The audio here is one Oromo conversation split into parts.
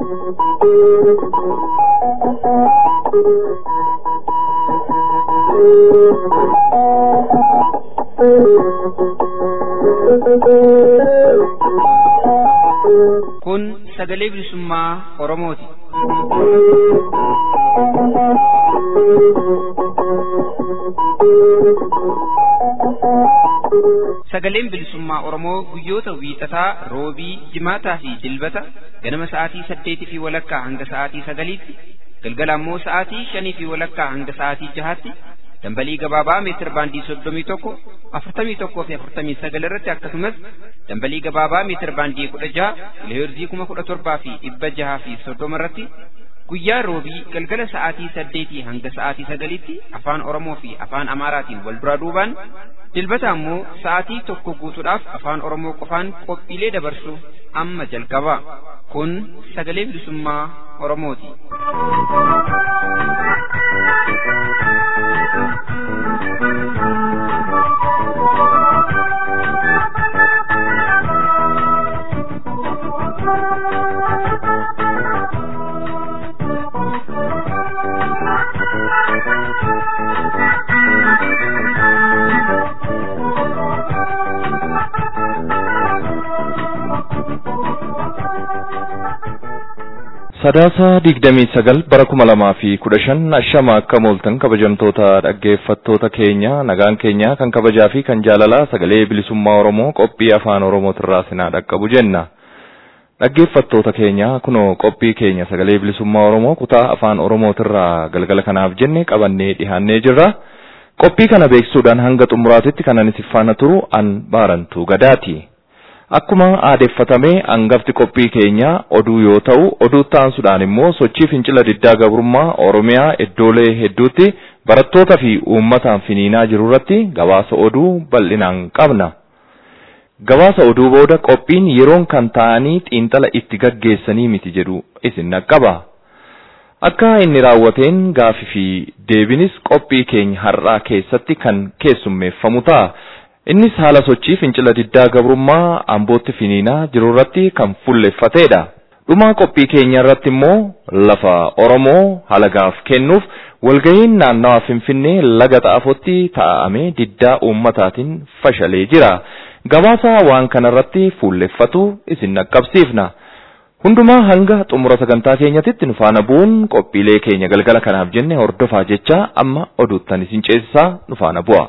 Kun sagalee bilisummaa Oromooti. Sagaleen bilisummaa Oromoo guyyoota wiixataa, roobii, jimaataa fi dilbata ganama sa'aatii saddeetii fi walakkaa hanga sa'aatii sagaliitti, galgala ammoo sa'aatii shanii fi walakkaa hanga sa'aatii jahaatti dambalii gabaabaa meetir baandii soddomii tokko afurtamii tokkoo fi afurtamii sagal irratti akkasumas dambalii gabaabaa meetir baandii kudha jaha kiloheerzii kuma kudha torbaa fi dhibba jahaa fi soddoma irratti guyyaa roobii galgala sa'aatii saddeetii hanga sa'aatii sagaliitti afaan oromoo fi afaan amaaraatiin wal duraa duubaan dilbata ammoo sa'aatii tokko guutuudhaaf afaan oromoo qofaan qophiilee dabarsu amma jalqaba kun sagalee bilisummaa oromooti. Sadaasa digdamii sagal bara kuma lamaa fi kudha shan ashama akka mooltan kabajamtoota dhaggeeffattoota keenya nagaan keenya kan kabajaa fi kan jaalalaa sagalee bilisummaa Oromoo qophii afaan Oromootirraa sinaa dhaqqabu jenna. Dhaggeeffattoota keenya kunoo qophii keenya sagalee bilisummaa Oromoo kutaa afaan Oromootirraa galgala kanaaf jenne qabannee dhihaannee jirra. Qophii kana beeksisuudhaan hanga xumuraatitti kan ani faana turu an baarantuu gadaati. Akkuma aadeeffatame hangafti qophii keenya oduu yoo ta'u oduu taansuudhaan immoo sochii fincila diddaa gabrummaa Oromiyaa iddoolee hedduutti barattootaa fi uummataan finiinaa jiru irratti gabaasa oduu bal'inaan qabna. Gabaasa oduu booda qophiin yeroon kan ta'anii xiinxala itti gaggeessanii miti jedhu isin naqqaba. Akka inni raawwateen gaafii fi deebinis qophii keenya har'aa keessatti kan keessummeeffamu ta'a. Innis haala sochii fincila diddaa gabrummaa ambootti finiinaa jiru irratti kan fuulleffatedha. Dhumaa qophii keenya irratti immoo lafa Oromoo halagaaf kennuuf walga'iin naannawaa Finfinnee laga xaafotti taa'amee diddaa uummataatiin fashalee jira. Gabaasa waan kana irratti fuulleffatu isin naqqabsiifna. Hundumaa hanga xumura sagantaa keenyatitti nu faana bu'uun qophiilee keenya galgala kanaaf jenne hordofaa jecha amma oduuttan isin ceesisaa nu faana bu'a.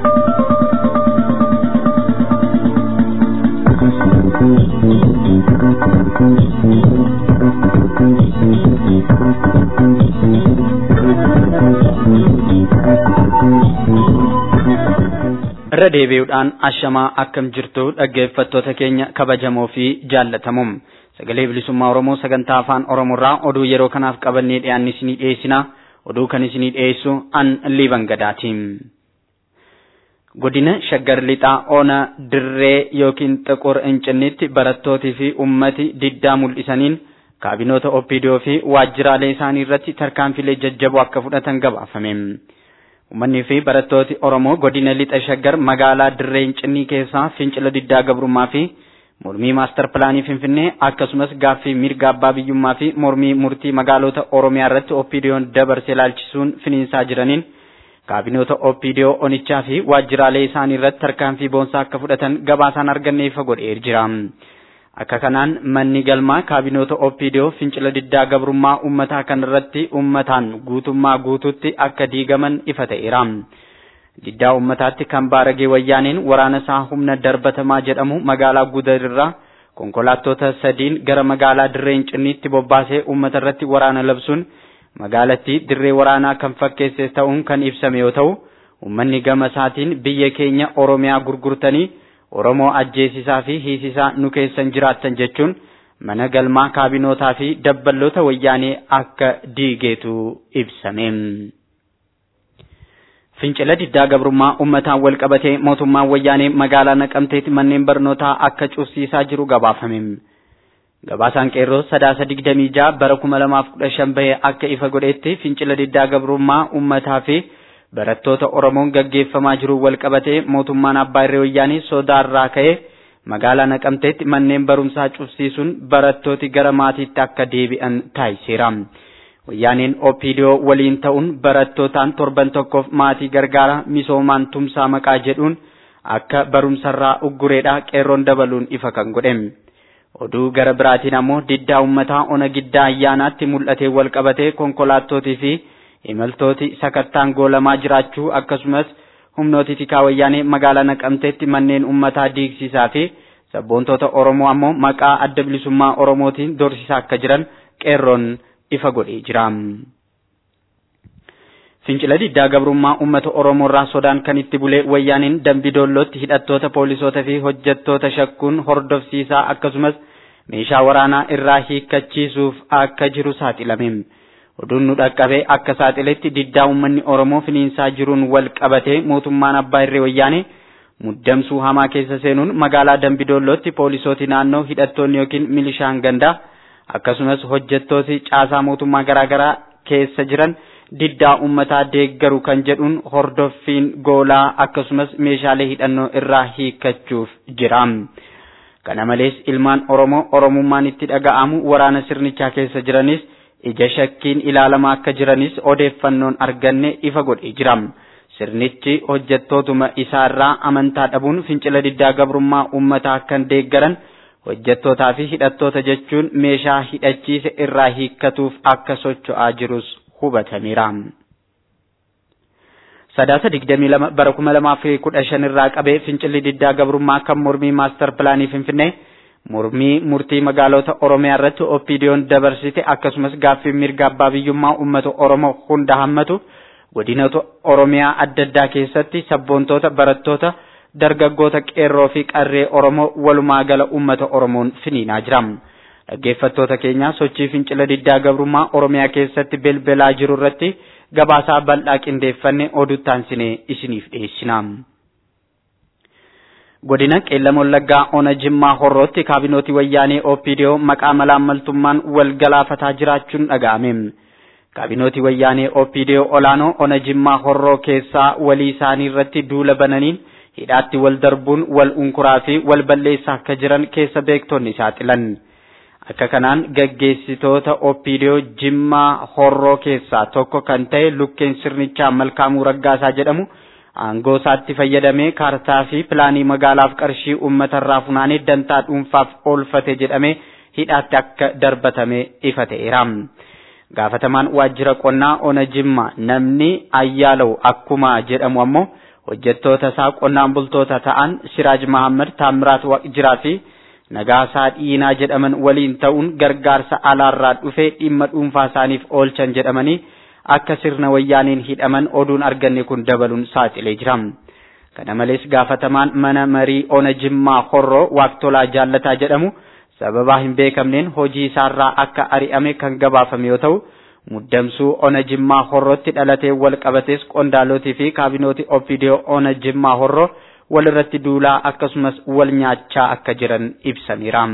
irra deebi'uudhaan ashamaa akkam jirtu dhaggeeffattoota keenya kabajamoo fi jaallatamuum sagalee bilisummaa oromoo sagantaa afaan oromoorraa oduu yeroo kanaaf qabannee dhiyaanni isinii dhiyeessina oduu kan isinii dhiyeessu an liiban gadaatiin. godina shaggar lixaa ona dirree yookiin xiqur incinnitti barattootii fi ummati diddaa mul'isaniin kaabinoota opidiyoo fi waajjiraalee isaanii irratti tarkaanfilee jajjaboo akka fudhatan gabaafame. Uummanni fi barattooti Oromoo godina lixa shaggar magaalaa dirree incinnii keessaa fincila diddaa gabrummaa fi mormii maastar pilaanii Finfinnee akkasumas gaaffii mirga abbaa biyyummaa fi mormii murtii magaalota Oromiyaa irratti opidiyoon dabarsee ilaalchisuun finiinsaa jiraniin kaabinoota opidiyoo onichaa fi waajjiraalee isaanii irratti tarkaanfii boonsaa akka fudhatan gabaasaan arganne ifa godhee jira. Akka kanaan manni galmaa kaabinoota opidiyoo fincila diddaa gabrummaa uummataa kan irratti uummataan guutummaa guutuutti akka diigaman ifa ta'eera. Diddaa uummataatti kan baaragee wayyaaneen waraana isaa humna darbatamaa jedhamu magaalaa Gudarirraa konkolaattota sadiin gara magaalaa Dirree Incinniitti bobbaasee uummata irratti waraana labsuun magaalattii dirree waraanaa kan fakkeesse ta'uun kan ibsame yoo ta'u uummanni gama isaatiin biyya keenya Oromiyaa gurgurtanii Oromoo ajjeesisaa fi hiisisaa nu keessan jiraattan jechuun mana galmaa kaabinootaa fi dabballoota wayyaanee akka diigeetu ibsame. Fincila diddaa gabrummaa uummataan wal qabatee mootummaan wayyaanee magaalaa naqamteetti manneen barnootaa akka cufsiisaa jiru gabaafame. Gabaasaan qeerroo sadaasa digdamii ja'a bara kuma lamaaf kudha shan bahee akka ifa godhetti fincila diddaa gabrummaa uummataa fi barattoota Oromoon gaggeeffamaa jiru wal qabatee mootummaan abbaa irree wayyaanii sodaarraa ka'ee magaalaa naqamteetti manneen barumsaa cufsiisuun barattooti gara maatiitti akka deebi'an taasiseera. Wayyaaneen OPDO waliin ta'uun barattootaan torban tokkoof maatii gargaara misoomaan tumsaa maqaa jedhuun akka barumsarraa uggureedha qeerroon dabaluun ifa kan godhe. Oduu gara biraatiin ammoo diddaa uummataa ona giddaa ayyaanaatti mul'atee wal qabatee konkolaattootii fi imaltooti sakattaan goolamaa jiraachuu akkasumas humnooti tikaa wayyaanee magaalaa naqamteetti manneen uummataa diigsisaa fi sabboontota Oromoo ammoo maqaa adda bilisummaa Oromootiin dorsisaa akka jiran qeerroon ifa godhee jira. Fincila diddaa gabrummaa uummata Oromoo irraa sodaan kan itti bulee wayyaaniin dambidoollootti hidhattoota poolisootaa fi hojjettoota shakkuun hordofsiisaa akkasumas meeshaa waraanaa irraa hiikkachiisuuf akka jiru saaxilame. Oduun nu dhaqqabee akka saaxiletti diddaa uummanni Oromoo finiinsaa jiruun wal qabatee mootummaan abbaa irree wayyaanee muddamsuu hamaa keessa seenuun magaalaa dambidoollootti poolisooti naannoo hidhattoonni yookiin milishaan gandaa akkasumas hojjettooti caasaa mootummaa garaagaraa keessa jiran diddaa uummataa deeggaru kan jedhuun hordoffiin goolaa akkasumas meeshaalee hidhannoo irraa hiikkachuuf jira. Kana malees ilmaan Oromoo Oromummaan itti dhaga'amu waraana sirnichaa keessa jiranis ija shakkiin ilaalamaa akka jiranis odeeffannoon arganne ifa godhee jira. Sirnichi hojjettootuma isaarraa amantaa dhabuun fincila diddaa gabrummaa uummataa kan deeggaran hojjettootaa fi hidhattoota jechuun meeshaa hidhachiise irraa hiikkatuuf akka socho'aa jirus hubatameera. Sadaasa digdamii lama bara kuma lamaa fi kudha shan irraa qabee fincilli diddaa gabrummaa kan mormii maastar pilaanii Finfinnee mormii murtii magaalota Oromiyaa irratti OPDO'n dabarsite akkasumas gaaffii mirga abbaa biyyummaa uummata Oromoo hunda hammatu godinoota Oromiyaa adda addaa keessatti sabboontoota barattoota dargaggoota qeerroo fi qarree Oromoo walumaa gala uummata Oromoon finiinaa jira. Dhaggeeffattoota keenya sochii fincila diddaa gabrummaa Oromiyaa keessatti belbelaa jiru irratti gabaasaa bal'aa qindeeffanne oduuttaansine isiniif dhiyeessina. Godina Qeellama Wallaggaa Ona Jimmaa Horrootti kaabinootii wayyaanee OPDO maqaa malaammaltummaan wal galaafataa jiraachuun dhaga'ame. Kaabinootii wayyaanee OPDO olaanoo Ona Jimmaa Horroo keessaa walii isaanii irratti duula bananiin hidhaatti wal darbuun wal unkuraa fi wal balleessaa akka jiran keessa beektonni saaxilan. Akka kanaan gaggeessitoota OPDO Jimmaa Horroo keessaa tokko kan ta'e lukkeen sirnichaa Malkaamuu Raggaasaa jedhamu aangoo isaatti fayyadamee kaartaa fi pilaanii magaalaaf qarshii uummatarraa funaanee dantaa dhuunfaaf oolfate jedhamee hidhaatti akka darbatame ifa ta'eera. Gaafatamaan waajjira qonnaa Ona Jimmaa namni Ayyaalaw akkuma jedhamu ammoo hojjettoota isaa qonnaan bultoota ta'an Siraaj Mahammad Taamiraat Waqjiraa fi Nagaasaa Dhiinaa jedhaman waliin ta'uun gargaarsa alaarraa dhufee dhimma dhuunfaa isaaniif oolchan jedhamanii akka sirna wayyaaniin hidhaman oduun arganne kun dabaluun saaxilee jira. Kana malees gaafatamaan mana marii Ona Jimmaa Horroo Waaqtolaa Jaallataa jedhamu sababaa hin beekamneen hojii isaarraa akka ari'ame kan gabaafame yoo ta'u muddamsuu Ona Jimmaa Horrootti dhalatee wal qabates qondaalotii fi kaabinootii OPDO Ona Jimmaa Horroo walirratti duulaa akkasumas wal nyaachaa akka jiran ibsameera.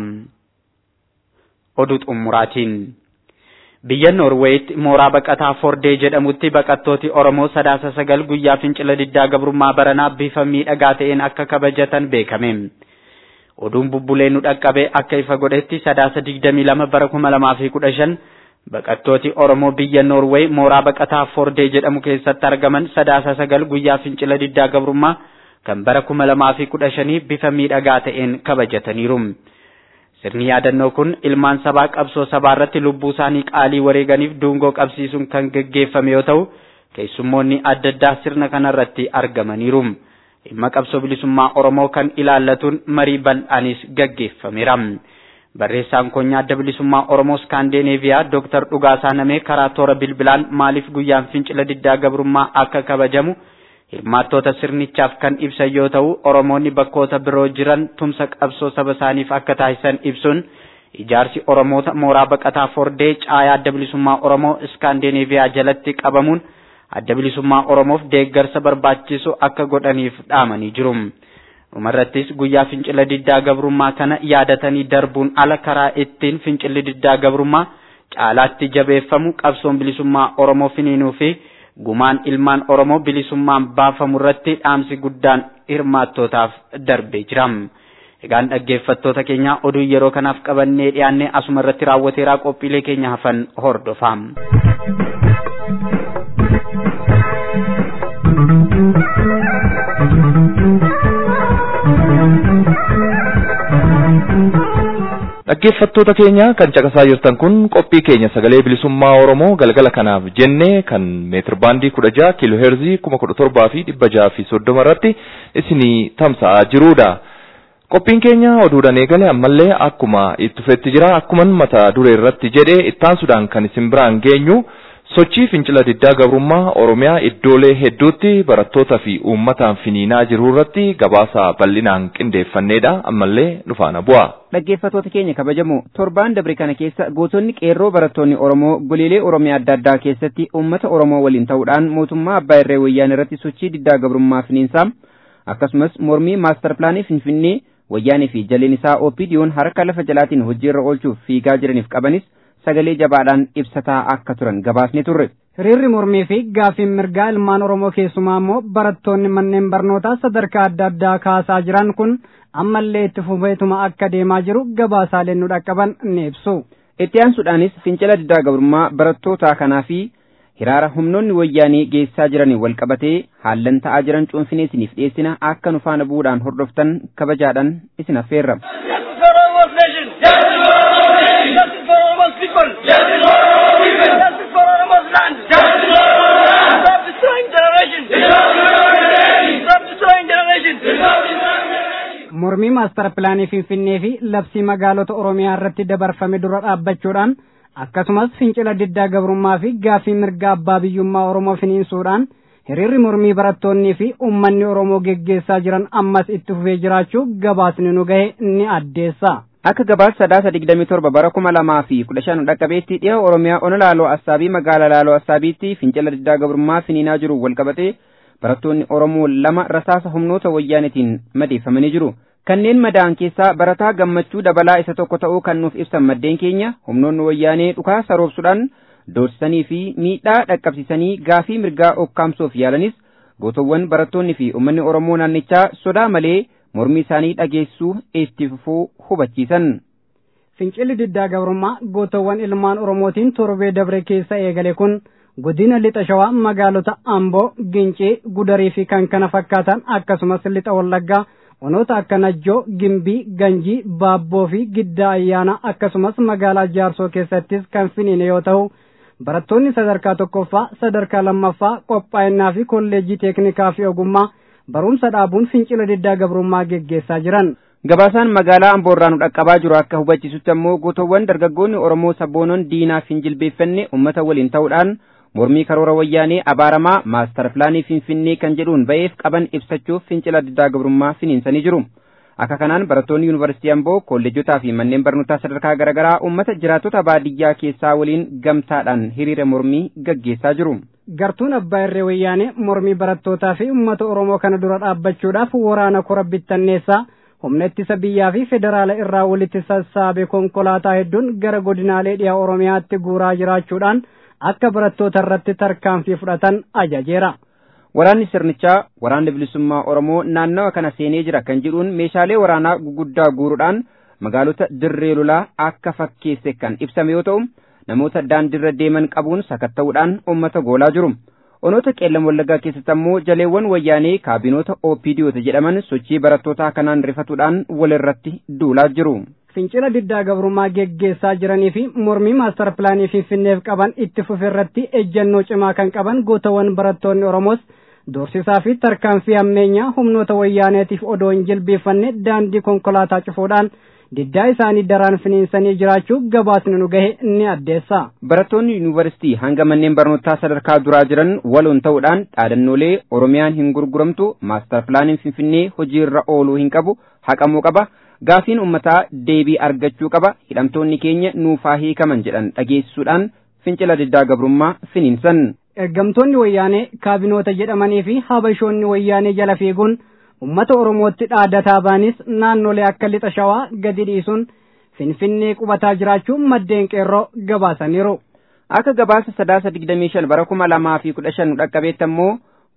Oduu xumuraatiin. Biyya Noorweeyitti mooraa baqataa Fordee jedhamutti baqattooti Oromoo sadaasa sagal guyyaa fincila diddaa gabrummaa baranaa bifa miidhagaa ta'een akka kabajatan beekame. Oduun bubbulee nu dhaqqabe akka ifa godhetti sadaasa digdamii lama bara kuma lamaa fi kudha shan baqattooti Oromoo biyya Noorweey mooraa baqataa Fordee jedhamu keessatti argaman sadaasa sagal guyyaa fincila diddaa gabrummaa kan bara kuma lamaa fi kudha shanii bifa miidhagaa ta'een kabajataniiru. Sirni yaadannoo kun ilmaan sabaa qabsoo sabaa irratti lubbuu isaanii qaalii wareeganiif dungoo qabsiisuun kan gaggeeffame yoo ta'u, keessummoonni adda addaa sirna kanarratti argamaniiru. Dhimma qabsoo bilisummaa Oromoo kan ilaallatuun marii bal'aanis gaggeeffameera. Barreessaan konyaa adda bilisummaa Oromoo Skandinaaviyaa Dr. Dhugaasaa Namee karaa toora bilbilaan maaliif guyyaan fincila diddaa gabrummaa akka kabajamu hirmaattoota sirnichaaf kan ibsan yoo ta'u Oromoonni bakkoota biroo jiran tumsa qabsoo saba isaaniif akka taasisan ibsuun ijaarsi Oromoota mooraa baqataa Fordee caayaa adda bilisummaa Oromoo Iskaandinaaviyaa jalatti qabamuun adda bilisummaa Oromoof deeggarsa barbaachisu akka godhaniif dhaamanii jiru. Dhumarrattis guyyaa fincila diddaa gabrummaa kana yaadatanii darbuun ala karaa ittiin fincilli diddaa gabrummaa caalaatti jabeeffamu qabsoon bilisummaa Oromoo finiinuu fi gumaan ilmaan Oromoo bilisummaan baafamu irratti dhaamsi guddaan hirmaattootaaf darbee jira. Egaan dhaggeeffattoota keenya oduu yeroo kanaaf qabannee dhiyaannee asuma irratti raawwateeraa qophiilee keenya hafan hordofaa. Dhaggeeffattoota keenya kan caqasaa jirtan kun qophii keenya sagalee bilisummaa Oromoo galgala kanaaf jennee kan meetir baandii kudha jaha kiiloo heerzii kuma kudha torbaa fi dhibba jaha fi soddoma irratti isinii tamsa'aa jirudha. Qophiin keenya oduudhaan eegale ammallee akkuma itti fufetti jira akkuman mata duree irratti jedhee ittaansuudhaan kan isin biraan geenyu sochii fincila diddaa gabrummaa Oromiyaa iddoolee hedduutti barattootaa fi uummataan finiinaa jiru irratti gabaasa bal'inaan qindeeffanneedha ammallee dhufaana bu'a. Dhaggeeffattoota keenya kabajamoo torbaan dabre kana keessa gootonni qeerroo barattoonni Oromoo goleelee Oromiyaa adda addaa keessatti uummata Oromoo waliin ta'uudhaan mootummaa Abbaa Irree Wayyaanee irratti sochii diddaa gabrummaa finiinsaa akkasumas mormii maastar pilaanii Finfinnee wayyaanee fi jaleen isaa OPDO'n harka lafa jalaatiin hojiirra oolchuuf fiigaa jiraniif qabanis sagalee jabaadhaan ibsataa akka turan gabaasne turre. Hiriirri mormii fi gaaffiin mirgaa ilmaan Oromoo keessumaa immoo barattoonni manneen barnootaa sadarkaa adda addaa kaasaa jiran kun ammallee itti fufeetuma akka deemaa jiru gabaasaaleen nu dhaqqaban ni ibsu. Itti aansuudhaanis fincila diddaa gabrummaa barattootaa kanaa fi hiraara humnoonni wayyaanii geessaa jiranii wal qabatee haallan ta'aa jiran cuunfinee isiniif dhiyeessina akka nu faana bu'uudhaan hordoftan kabajaadhaan isin affeerra. Justice for Oromo's people. Justice for Oromo's people. Justice for Oromo's land. Justice for Oromo's land. Stop destroying generation. Stop destroying generation. Mormii maastara pilaanii Finfinnee fi labsii magaalota Oromiyaa irratti dabarfame dura dhaabbachuudhaan akkasumas fincila diddaa gabrummaa fi gaaffii mirga abbaa biyyummaa Oromoo finiinsuudhaan hiriirri mormii barattoonnii fi uummanni Oromoo geggeessaa jiran ammas itti fufee jiraachuu gabaasni nu gahe ni addeessa. Akka gabaasa sadaasa digdamii torba bara kuma lamaa fi kudha shan dhaqqabeetti dhiha Oromiyaa ona laaloo assaabii magaalaa laaloo assaabiitti fincila diddaa gabrummaa finiinaa jiru wal qabatee barattoonni Oromoo lama rasaasa humnoota wayyaanetiin madeeffamanii jiru. Kanneen madaa'an keessaa barataa gammachuu dabalaa isa tokko ta'uu kan nuuf ibsan maddeen keenya humnoonni wayyaanee dhukaa saroobsuudhaan doorsisanii fi miidhaa dhaqqabsiisanii gaafii mirgaa okkaamsuuf yaalanis gootowwan barattoonni fi uummanni Oromoo naannichaa sodaa malee mormii isaanii dhageessuu itti fufuu hubachiisan. Fincilli diddaa gabrummaa gootowwan ilmaan Oromootiin torbee dabre keessa eegale kun godina lixa shawaa magaalota Amboo, Gincii, Gudarii fi kan kana fakkaatan akkasumas lixa Wallaggaa onoota akka Najjoo, Gimbii, Ganjii, Baabboo fi Giddaa Ayyaana akkasumas magaalaa Jaarsoo keessattis kan finiine yoo ta'u barattoonni sadarkaa tokkoffaa, sadarkaa lammaffaa, qophaa'inaa fi kolleejjii teeknikaa fi ogummaa barumsa dhaabuun fincila diddaa gabrummaa geggeessaa jiran. Gabaasaan magaalaa Amboorraa nu dhaqqabaa jiru akka hubachiisutti ammoo gootowwan dargaggoonni Oromoo sabboonoon diinaaf hin jilbeeffanne uummata waliin ta'uudhaan mormii karoora wayyaanee abaaramaa maastar pilaanii finfinnee kan jedhuun ba'eef qaban ibsachuuf fincila diddaa gabrummaa finiinsanii jiru. Akka kanaan barattoonni yuunivarsiitii Amboo kolleejotaa fi manneen barnootaa sadarkaa garaagaraa uummata jiraattota baadiyyaa keessaa waliin gamtaadhaan hiriira mormii gaggeessaa jiru. Gartuun abbaa irree wayyaanee mormii barattootaa fi uummata Oromoo kana dura dhaabbachuudhaaf waraana kora bittanneessaa humna ittisa biyyaa fi federaala irraa walitti sassaabe konkolaataa hedduun gara godinaalee dhiyaa Oromiyaatti guuraa jiraachuudhaan akka barattoota irratti tarkaanfii fudhatan ajajeera. Waraanni sirnichaa waraanni bilisummaa Oromoo naannawa kana seenee jira kan jedhuun meeshaalee waraanaa guguddaa guuruudhaan magaalota dirree lolaa akka fakkeesse kan ibsame yoo ta'u namoota daandiirra deeman qabuun sakatta'uudhaan uummata goolaa jiru. Onoota qeellam wallaggaa keessatti ammoo jaleewwan wayyaanee kaabinoota OPDOota jedhaman sochii barattootaa kanaan rifatuudhaan walirratti duulaa jiru. Fincila diddaa gabrummaa geggeessaa jiranii fi mormii maastar pilaanii finfinneef qaban itti fufe irratti ejjennoo cimaa kan qaban gootawwan barattoonni Oromoos doorsisaa fi tarkaanfii ammeenyaa humnoota wayyaaneetiif odoo hin jilbeeffanne daandii konkolaataa cufuudhaan diddaa isaanii daraan finiinsanii jiraachuu gabaasni nu gahe ni addeessa. Barattoonni yuunivarsiitii hanga manneen barnootaa sadarkaa duraa jiran waloon ta'uudhaan dhaadannoolee Oromiyaan hin gurguramtu maastar pilaaniin Finfinnee hojiirra ooluu hin qabu haqamuu qaba. Gaafiin uummataa deebii argachuu qaba. Hidhamtoonni keenya nuufaa hiikaman jedhan dhageessisuudhaan fincila diddaa gabrummaa finiinsan. Ergamtoonni wayyaanee kaabinoota jedhamanii fi habashoonni wayyaanee jala fiiguun ummata Oromootti dhaadataa baanis naannolee akka lixa shawaa gadi dhiisuun finfinnee qubataa jiraachuun maddeen qeerroo gabaasaniiru. Akka gabaasa sadaasa digdamii shan bara kuma lamaa fi kudha shan dhaqqabeetti ammoo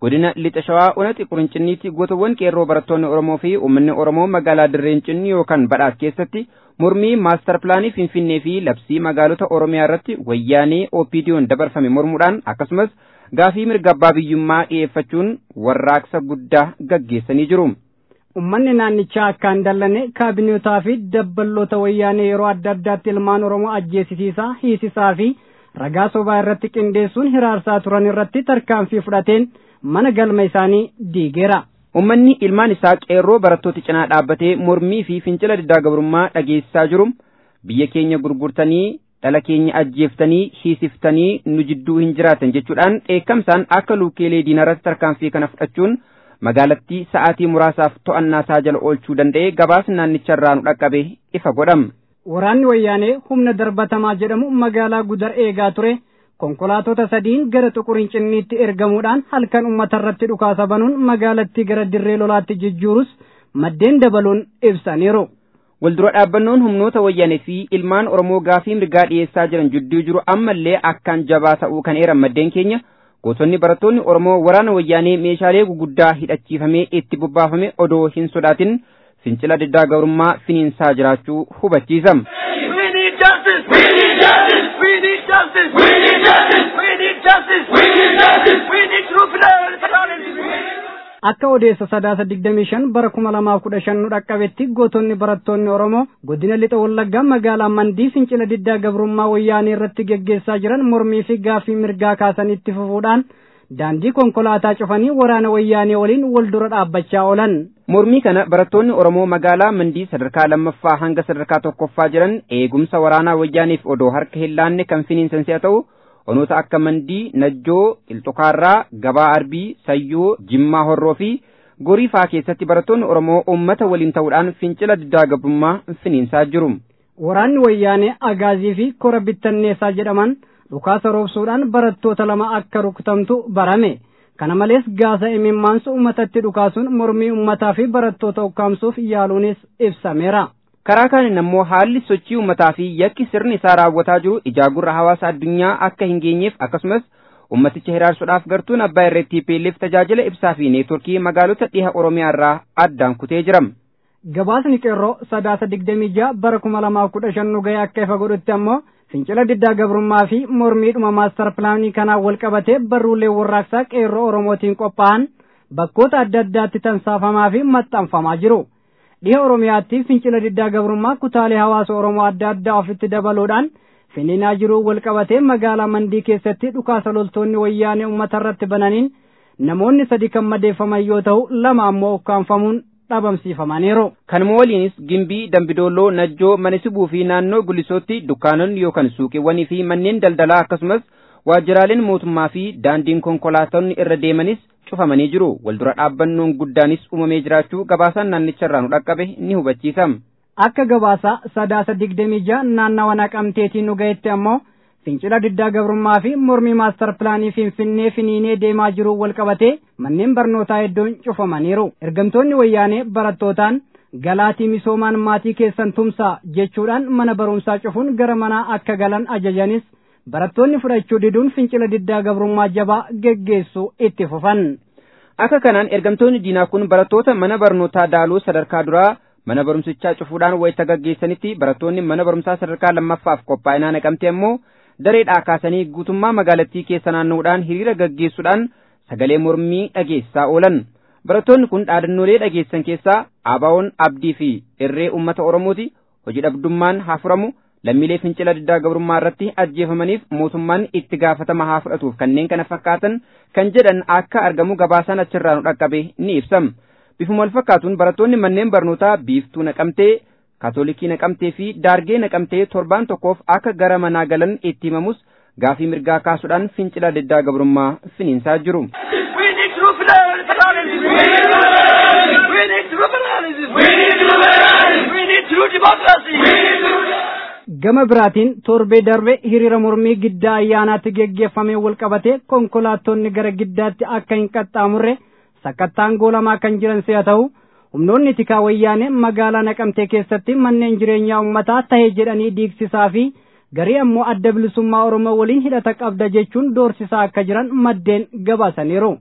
godina lixa shawaa onati qurincinniitti gootawwan qeerroo barattoonni oromoo fi uummanni oromoo magaalaa dirreen cinni yookaan badhaas keessatti mormii maastar pilaanii finfinnee fi labsii magaalota oromiyaa irratti wayyaanee opiidiyoon dabarfame mormuudhaan akkasumas gaafii mirga abbaa biyyummaa dhiyeeffachuun warraaqsa guddaa gaggeessanii jiru. Uummanni naannichaa akkaan dallane kaabinootaa fi dabballoota wayyaanee yeroo adda addaatti ilmaan Oromoo ajjeesisiisaa, hiisisaa fi ragaa sobaa irratti qindeessuun hiraarsaa turan irratti tarkaanfii fudhateen mana galma isaanii diigeera. Uummanni ilmaan isaa qeerroo barattoota cinaa dhaabbatee mormii fi fincila diddaa gabrummaa dhageessisaa jiru biyya keenya gurgurtanii dhala keenya ajjeeftanii hiisiftanii nu jidduu hin jiraatan jechuudhaan dheekkamsaan akka luukeelee diinarratti tarkaanfii kana fudhachuun magaalattii sa'aatii muraasaaf to'annaa isaa jala oolchuu danda'e gabaasni naannicharraa nu dhaqqabe ifa godhama. Waraanni wayyaanee humna darbatamaa jedhamu magaalaa gudar eegaa ture konkolaatota sadiin gara xuqurincinniitti ergamuudhaan halkan uummata irratti dhukaasa banuun magaalattii gara dirree lolaatti jijjiirus maddeen dabaluun ibsaniiru. Waldura dhaabbannoon humnoota wayyaanee fi ilmaan Oromoo gaafii mirgaa dhiyeessaa jiran jidduu jiru ammallee akkaan jabaa ta'uu kan eeran maddeen keenya gootonni barattoonni Oromoo waraana wayyaanee meeshaalee guguddaa hidhachiifamee itti bobbaafame odoo hin sodaatin fincila diddaa gabrummaa finiinsaa jiraachuu hubachiisa. We need justice. We need justice. We need justice. We need justice. We need justice. We need justice. We need true federalism. Akka odeessa sadaasa digdamii shan bara kuma lamaaf kudha shan nu dhaqqabetti gootonni barattoonni Oromoo godina lixa wallaggaa magaalaa Mandii fincila diddaa gabrummaa wayyaanee irratti geggeessaa jiran mormii fi gaafii mirgaa kaasanitti fufuudhaan daandii konkolaataa cufanii waraana wayyaanee waliin wal dura dhaabbachaa oolan. Mormii kana barattoonni Oromoo magaalaa Mandii sadarkaa lammaffaa hanga sadarkaa tokkoffaa jiran eegumsa waraanaa wayyaaneef odoo harka hin laanne kan finiinsan si'a ta'u onoota akka Mandii, Najjoo, Qilxukaarraa, Gabaa Arbii, Sayyoo, Jimmaa Horroo fi Gorii fa'aa keessatti barattoonni Oromoo uummata waliin ta'uudhaan fincila diddaa gabrummaa finiinsaa jiru. Waraanni wayyaanee Agaazii fi Kora Bittanneessaa jedhaman dhukaasa roobsuudhaan barattoota lama akka rukutamtu barame. Kana malees gaasa imimmaansu uummatatti dhukaasuun mormii uummataa fi barattoota ukkaamsuuf yaaluunis ibsameera. Karaa kaaniin ammoo haalli sochii uummataa fi yakki sirni isaa raawwataa jiru ijaagurra hawaasa addunyaa akka hin geenyeef akkasumas ummaticha hiraarsuudhaaf gartuun abbaa irratti peelleef tajaajila ibsaa fi neetworkii magaalota dhiha Oromiyaa irraa addaan kutee jira. Gabaasni qeerroo sadaasa digdamii ja'a bara kuma lamaaf kudha shan nu ga'e akka ifa godhutti ammoo fincila diddaa gabrummaa fi mormiidhuma maastar pilaanii kanaan wal qabatee barruulee warraaqsaa qeerroo Oromootiin qophaa'an bakkoota adda addaatti tamsaafamaa fi maxxanfamaa jiru. Dhiha Oromiyaatti fincila diddaa gabrummaa kutaalee hawaasa Oromoo adda addaa ofitti dabaluudhaan finiinaa jiruu wal qabatee magaalaa Mandii keessatti dhukaasa loltoonni wayyaanee uummata irratti bananiin namoonni sadi kan madeeffaman yoo ta'u lama ammoo ukkaanfamuun dhabamsiifamaniiru. Kanuma waliinis Gimbii, Dambidooloo, Najjoo, Manisibuu fi naannoo Gulisootti dukkaanonni yookaan suuqiiwwanii fi manneen daldalaa akkasumas waajjiraaleen mootummaa fi daandiin konkolaatonni irra deemanis cufamanii jiru. Waldura dhaabbannoon guddaanis uumamee jiraachuu gabaasaan naannicharraa nu dhaqqabe ni hubachiisa. Akka gabaasa sadaasa digdamii ja'a naannawa naqamteetiin nu ga'etti ammoo fincila diddaa gabrummaa fi mormii maastar pilaanii finfinnee finiinee deemaa jiru wal qabatee manneen barnootaa hedduun cufamaniiru. Ergamtoonni wayyaanee barattootaan galaatii misoomaan maatii keessan tumsaa jechuudhaan mana barumsaa cufuun gara manaa akka galan ajajanis barattoonni fudhachuu diduun fincila diddaa gabrummaa jabaa geggeessuu itti fufan. Akka kanaan ergamtoonni diinaa kun barattoota mana barnootaa daaluu sadarkaa duraa mana barumsichaa cufuudhaan wayita gaggeessanitti barattoonni mana barumsaa sadarkaa lammaffaaf qophaa'inaa naqamte ammoo dareedhaa kaasanii guutummaa magaalattii keessa naanna'uudhaan hiriira gaggeessuudhaan sagalee mormii dhageessaa oolan. Barattoonni kun dhaadannoolee dhageessan keessaa Abaawoon Abdii fi Irree Uummata Oromooti hojii dhabdummaan haa furamu lammiilee fincila diddaa gabrummaa irratti ajjeefamaniif mootummaan itti gaafatama haa fudhatuuf kanneen kana fakkaatan kan jedhan akka argamu gabaasaan achirraa nu dhaqqabe ni ibsam. Bifuma wal fakkaatuun barattoonni manneen barnootaa biiftuu naqamtee kaatoolikii naqamtee fi daargee naqamtee torbaan tokkoof akka gara manaa galan itti himamus gaafii mirgaa kaasuudhaan fincila diddaa gabrummaa finiinsaa jiru. We need true federalism. We need federalism. We need true federalism. We need true federalism. We need true democracy. We need true Gama biraatiin torbee darbe hiriira mormii giddaa ayyaanaatti geggeeffamee wal qabatee konkolaattonni gara giddaatti akka hin qaxxaamurre sakkattaan goolamaa kan jiran si'a ta'u humnoonni tikaa wayyaanee magaalaa naqamtee keessatti manneen jireenyaa uummataa tahe jedhanii diigsisaa fi garii ammoo adda bilisummaa oromoo waliin hidhata qabda jechuun doorsisaa akka jiran maddeen gabaasaniiru.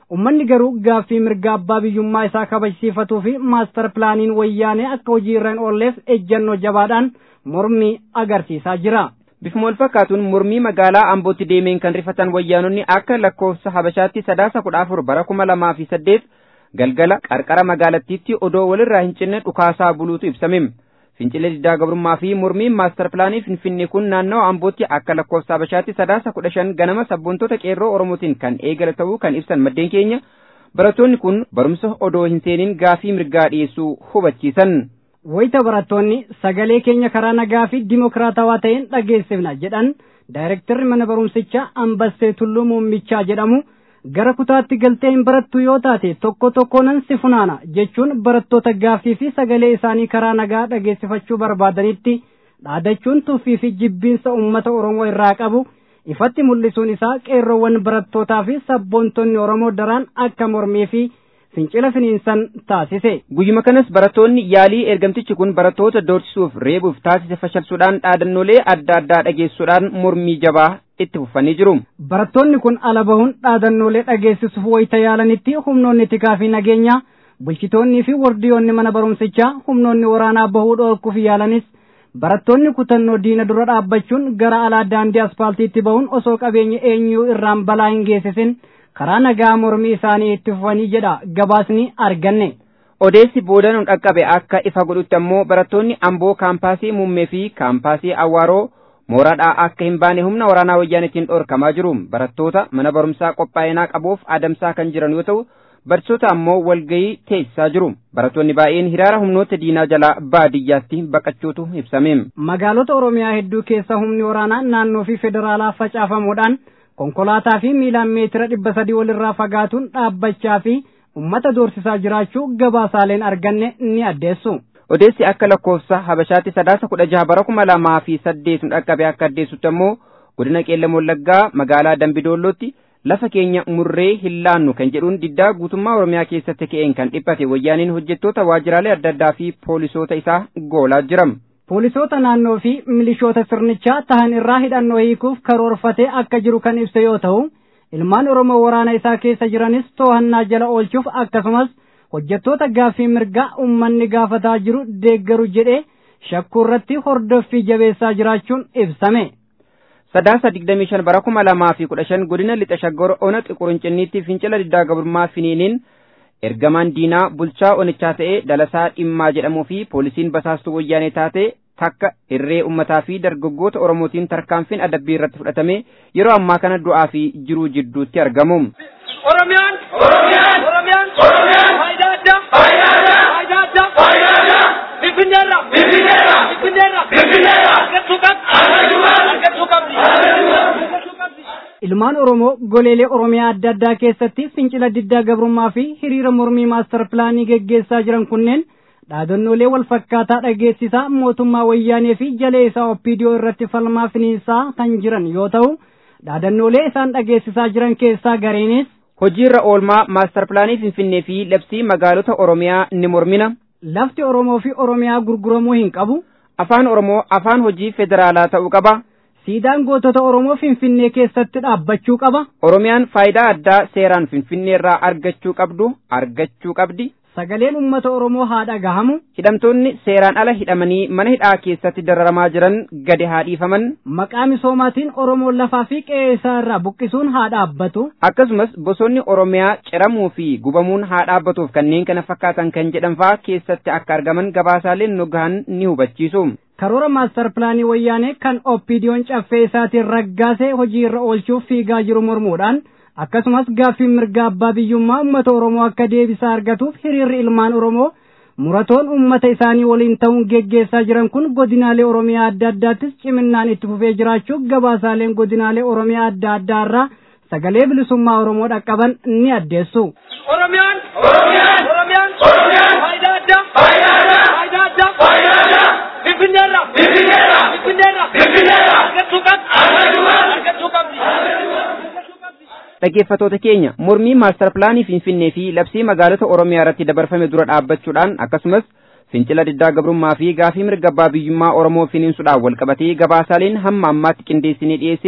ummanni garuu gaaffii mirga abbaa biyyummaa isaa kabajsiifatuu fi maastar pilaaniin wayyaanee akka hojii irra hin oolleef ejjannoo jabaadhaan mormii agarsiisaa jira. Bifuma wal fakkaatuun mormii magaalaa Ambootti deemeen kan rifatan wayyaanonni akka lakkoofsa Habashaatti sadaasa kudha afur bara kuma lamaa fi saddeet galgala qarqara magaalattiitti odoo walirraa hin cinne dhukaasaa buluutu ibsame. Fincila diddaa gabrummaa fi mormiin maastar pilaanii Finfinnee kun naannawa Ambootti akka lakkoofsa Habashaatti sadaasa kudha shan ganama sabboontota qeerroo Oromootiin kan eegale ta'uu kan ibsan maddeen keenya barattoonni kun barumsa odoo hin seeniin gaafii mirgaa dhiyeessuu hubachiisan. Wayita barattoonni sagalee keenya karaa nagaa fi dimokiraatawaa ta'een dhageessifna jedhan daayirektarri mana barumsichaa Ambassee Tulluu Muummichaa jedhamu gara kutaatti galtee hin barattu yoo taate tokko tokkoonan si funaana jechuun barattoota gaaffii fi sagalee isaanii karaa nagaa dhageessifachuu barbaadanitti dhaadachuun tuffii fi jibbiinsa uummata Oromoo irraa qabu ifatti mul'isuun isaa qeerroowwan barattootaa fi sabboontonni Oromoo daraan akka mormii fi fincila finiinsan taasise. Guyyuma kanas barattoonni yaalii ergamtichi kun barattoota doorsisuuf reebuuf taasise fashalsuudhaan dhaadannoolee adda addaa dhageessuudhaan mormii jabaa itti fufanii jiru. Barattoonni kun ala bahuun dhaadannoolee dhageessisuuf wayita yaalanitti humnoonni tikaa fi nageenyaa bulchitoonnii fi wardiyoonni mana barumsichaa humnoonni waraanaa bahuu dhoorkuuf yaalanis barattoonni kutannoo diina dura dhaabbachuun gara alaa daandii aspaaltiitti bahuun osoo qabeenya eenyuu irraan balaa hin geessisin karaa nagaa mormii isaanii itti fufanii jedha gabaasni arganne. Odeessi boodanuun dhaqqabe akka ifa godhutti ammoo barattoonni Amboo kaampaasii Muummee fi kaampaasii Awwaaroo mooraadhaa akka hin baane humna waraanaa wayyaanitiin dhorkamaa jiru. Barattoota mana barumsaa qophaa'inaa qabuuf adamsaa kan jiran yoo ta'u, barsiisota ammoo walgayii teessisaa jiru. Barattoonni baay'een hiraara humnoota diinaa jalaa baadiyyaatti baqachuutu ibsame. Magaalota Oromiyaa hedduu keessa humni waraanaa naannoo fi federaalaa facaafamuudhaan konkolaataa fi miilaan meetira dhibba sadii walirraa fagaatuun dhaabbachaa fi ummata doorsisaa jiraachuu gabaasaaleen arganne ni addeessu. Odeessi akka lakkoofsa Habashaatti sadaasa kudha jaha bara kuma lamaa fi saddeetun dhaqqabe akka addeessutti ammoo godina Qeellam Wallaggaa magaalaa Dambidoollootti lafa keenya murree hin laannu kan jedhuun diddaa guutummaa Oromiyaa keessatti ka'een kan dhiphate wayyaaniin hojjettoota waajjiraalee adda addaa fi poolisoota isaa goolaa jiram. Poolisoota naannoo fi milishoota sirnichaa tahan irraa hidhannoo hiikuuf karoorfatee akka jiru kan ibse yoo ta'u, ilmaan Oromoo waraana isaa keessa jiranis to'annaa jala oolchuuf akkasumas hojjettoota gaaffii mirgaa uummanni gaafataa jiru deeggaru jedhee shakkuu irratti hordoffii jabeessaa jiraachuun ibsame. Sadaasa digdamii shan bara kuma lamaa fi kudha shan godina lixa shaggor ona xiqurincinniitti fincila diddaa gabrummaa finiiniin ergamaan diinaa bulchaa onichaa ta'ee dalasaa dhimmaa jedhamuu fi poolisiin basaastuu wayyaanee taate takka irree ummataa fi dargaggoota oromootiin tarkaanfiin adabbii irratti fudhatame yeroo ammaa kana du'aa fi jiruu jidduutti argamu. Oromiyaan Oromiyaan Oromiyaan Oromiyaan faayidaa addaa faayidaa addaa faayidaa addaa faayidaa addaa Finfinneerra Finfinneerra Finfinneerra Finfinneerra argachuu qabdi argachuu qabdi argachuu qabdi. Ilmaan Oromoo goleelee Oromiyaa adda addaa keessatti fincila diddaa gabrummaa fi hiriira mormii maastar pilaanii geggeessaa jiran kunneen dhaadannoolee wal fakkaataa dhageessisaa mootummaa wayyaanee fi jalee isaa oppiidiyoo irratti falmaa finiinsaa kan jiran yoo ta'u dhaadannoolee isaan dhageessisaa jiran keessaa gareenis Hojiirra oolmaa maastar pilaanii Finfinnee fi labsii magaalota Oromiyaa ni mormina. lafti Oromoo fi Oromiyaa gurguramuu hin qabu. Afaan Oromoo afaan hojii federaalaa ta'uu qaba. Siidaan gootota Oromoo Finfinnee keessatti dhaabbachuu qaba. Oromiyaan faayidaa addaa seeraan Finfinneerraa argachuu qabdu argachuu qabdi. Sagaleen uummata Oromoo haa dhagahamu. Hidhamtoonni seeraan ala hidhamanii mana hidhaa keessatti dararamaa jiran gadi haa dhiifaman. Maqaa misoomaatiin Oromoon lafaa fi qe'ee isaa irraa buqqisuun haa dhaabbatu. Akkasumas bosonni Oromiyaa ciramuu fi gubamuun haa dhaabbatuuf kanneen kana fakkaatan kan jedhan fa'aa keessatti akka argaman gabaasaaleen nu gahan ni hubachiisu. Karoora maastar pilaanii wayyaanee kan oppiidiyoon caffee isaatiin raggaasee hojii irra oolchuuf fiigaa jiru mormuudhaan akkasumas gaaffii mirga abbaa biyyummaa uummata Oromoo akka deebisaa argatuuf hiriirri ilmaan Oromoo muratoon uummata isaanii waliin ta'uun geggeessaa jiran kun godinaalee Oromiyaa adda addaattis ciminaan itti fufee jiraachuu gabaasaaleen godinaalee Oromiyaa adda addaa irraa sagalee bilisummaa Oromoo dhaqqaban ni addeessu. Oromiyaan Oromiyaan Oromiyaan Oromiyaan faayidaa addaa faayidaa addaa faayidaa addaa faayidaa addaa Finfinneerra Finfinneerra Finfinneerra Finfinneerra argachuu qabdi argachuu qabdi argachuu qabdi. Dhaggeeffattoota keenya mormii maastar pilaanii Finfinnee fi labsii magaalota Oromiyaa irratti dabarfame dura dhaabbachuudhaan akkasumas fincila diddaa gabrummaa fi gaafii mirga abbaa biyyummaa Oromoo finiinsuudhaan walqabatee gabaasaaleen hamma ammaatti qindeessinee dhiyeessine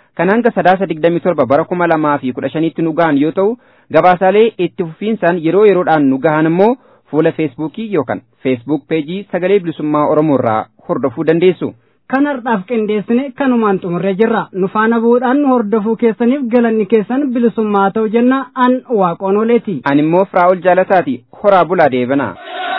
kan hanga sadaasa digdamii torba bara kuma lamaa fi kudha shanitti nu gahan yoo ta'u gabaasaalee itti fufiinsaan yeroo yeroodhaan nu gahan immoo fuula feesbuukii yookaan feesbuuk peejii sagalee bilisummaa oromoo irraa hordofuu dandeessu. kan har'aaf qindeessine kanumaan xumurree jirra nu faana bu'uudhaan nu hordofuu keessaniif galanni keessan bilisummaa ta'u jenna an waaqoon oleeti. Ani immoo Firaa'ol Jaalataati horaa bulaa deebanaa.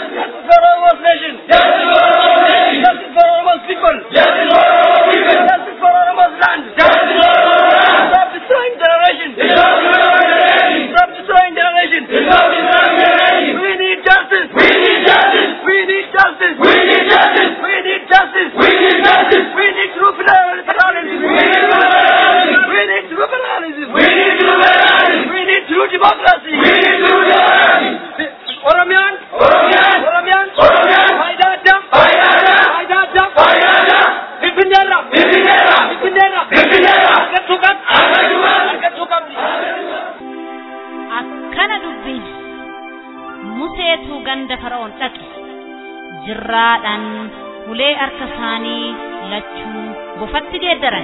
akkana dubbiin museetu ganda fara'oon dhaqe jirraadhaan ulee harka isaanii lachuu bofatti geeddaran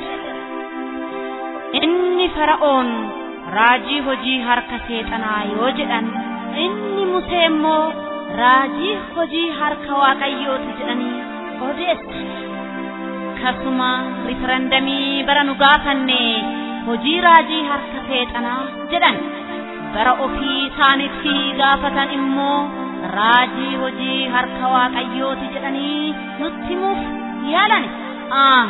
inni fara'oon raajii hojii harka seexanaa yoo jedhan inni musee immoo raajii hojii harka waaqayyooti jedhanii odeessa kasuma rifarandamii bara nu gaafanne hojii raajii harka seexanaa jedhan bara ofii isaanitti gaafatan immoo raajii hojii harka waaqayyooti jedhanii nutti himuuf yaalan ah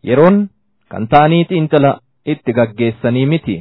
yeroon kan ta'anii xiinxala itti gaggeessanii miti.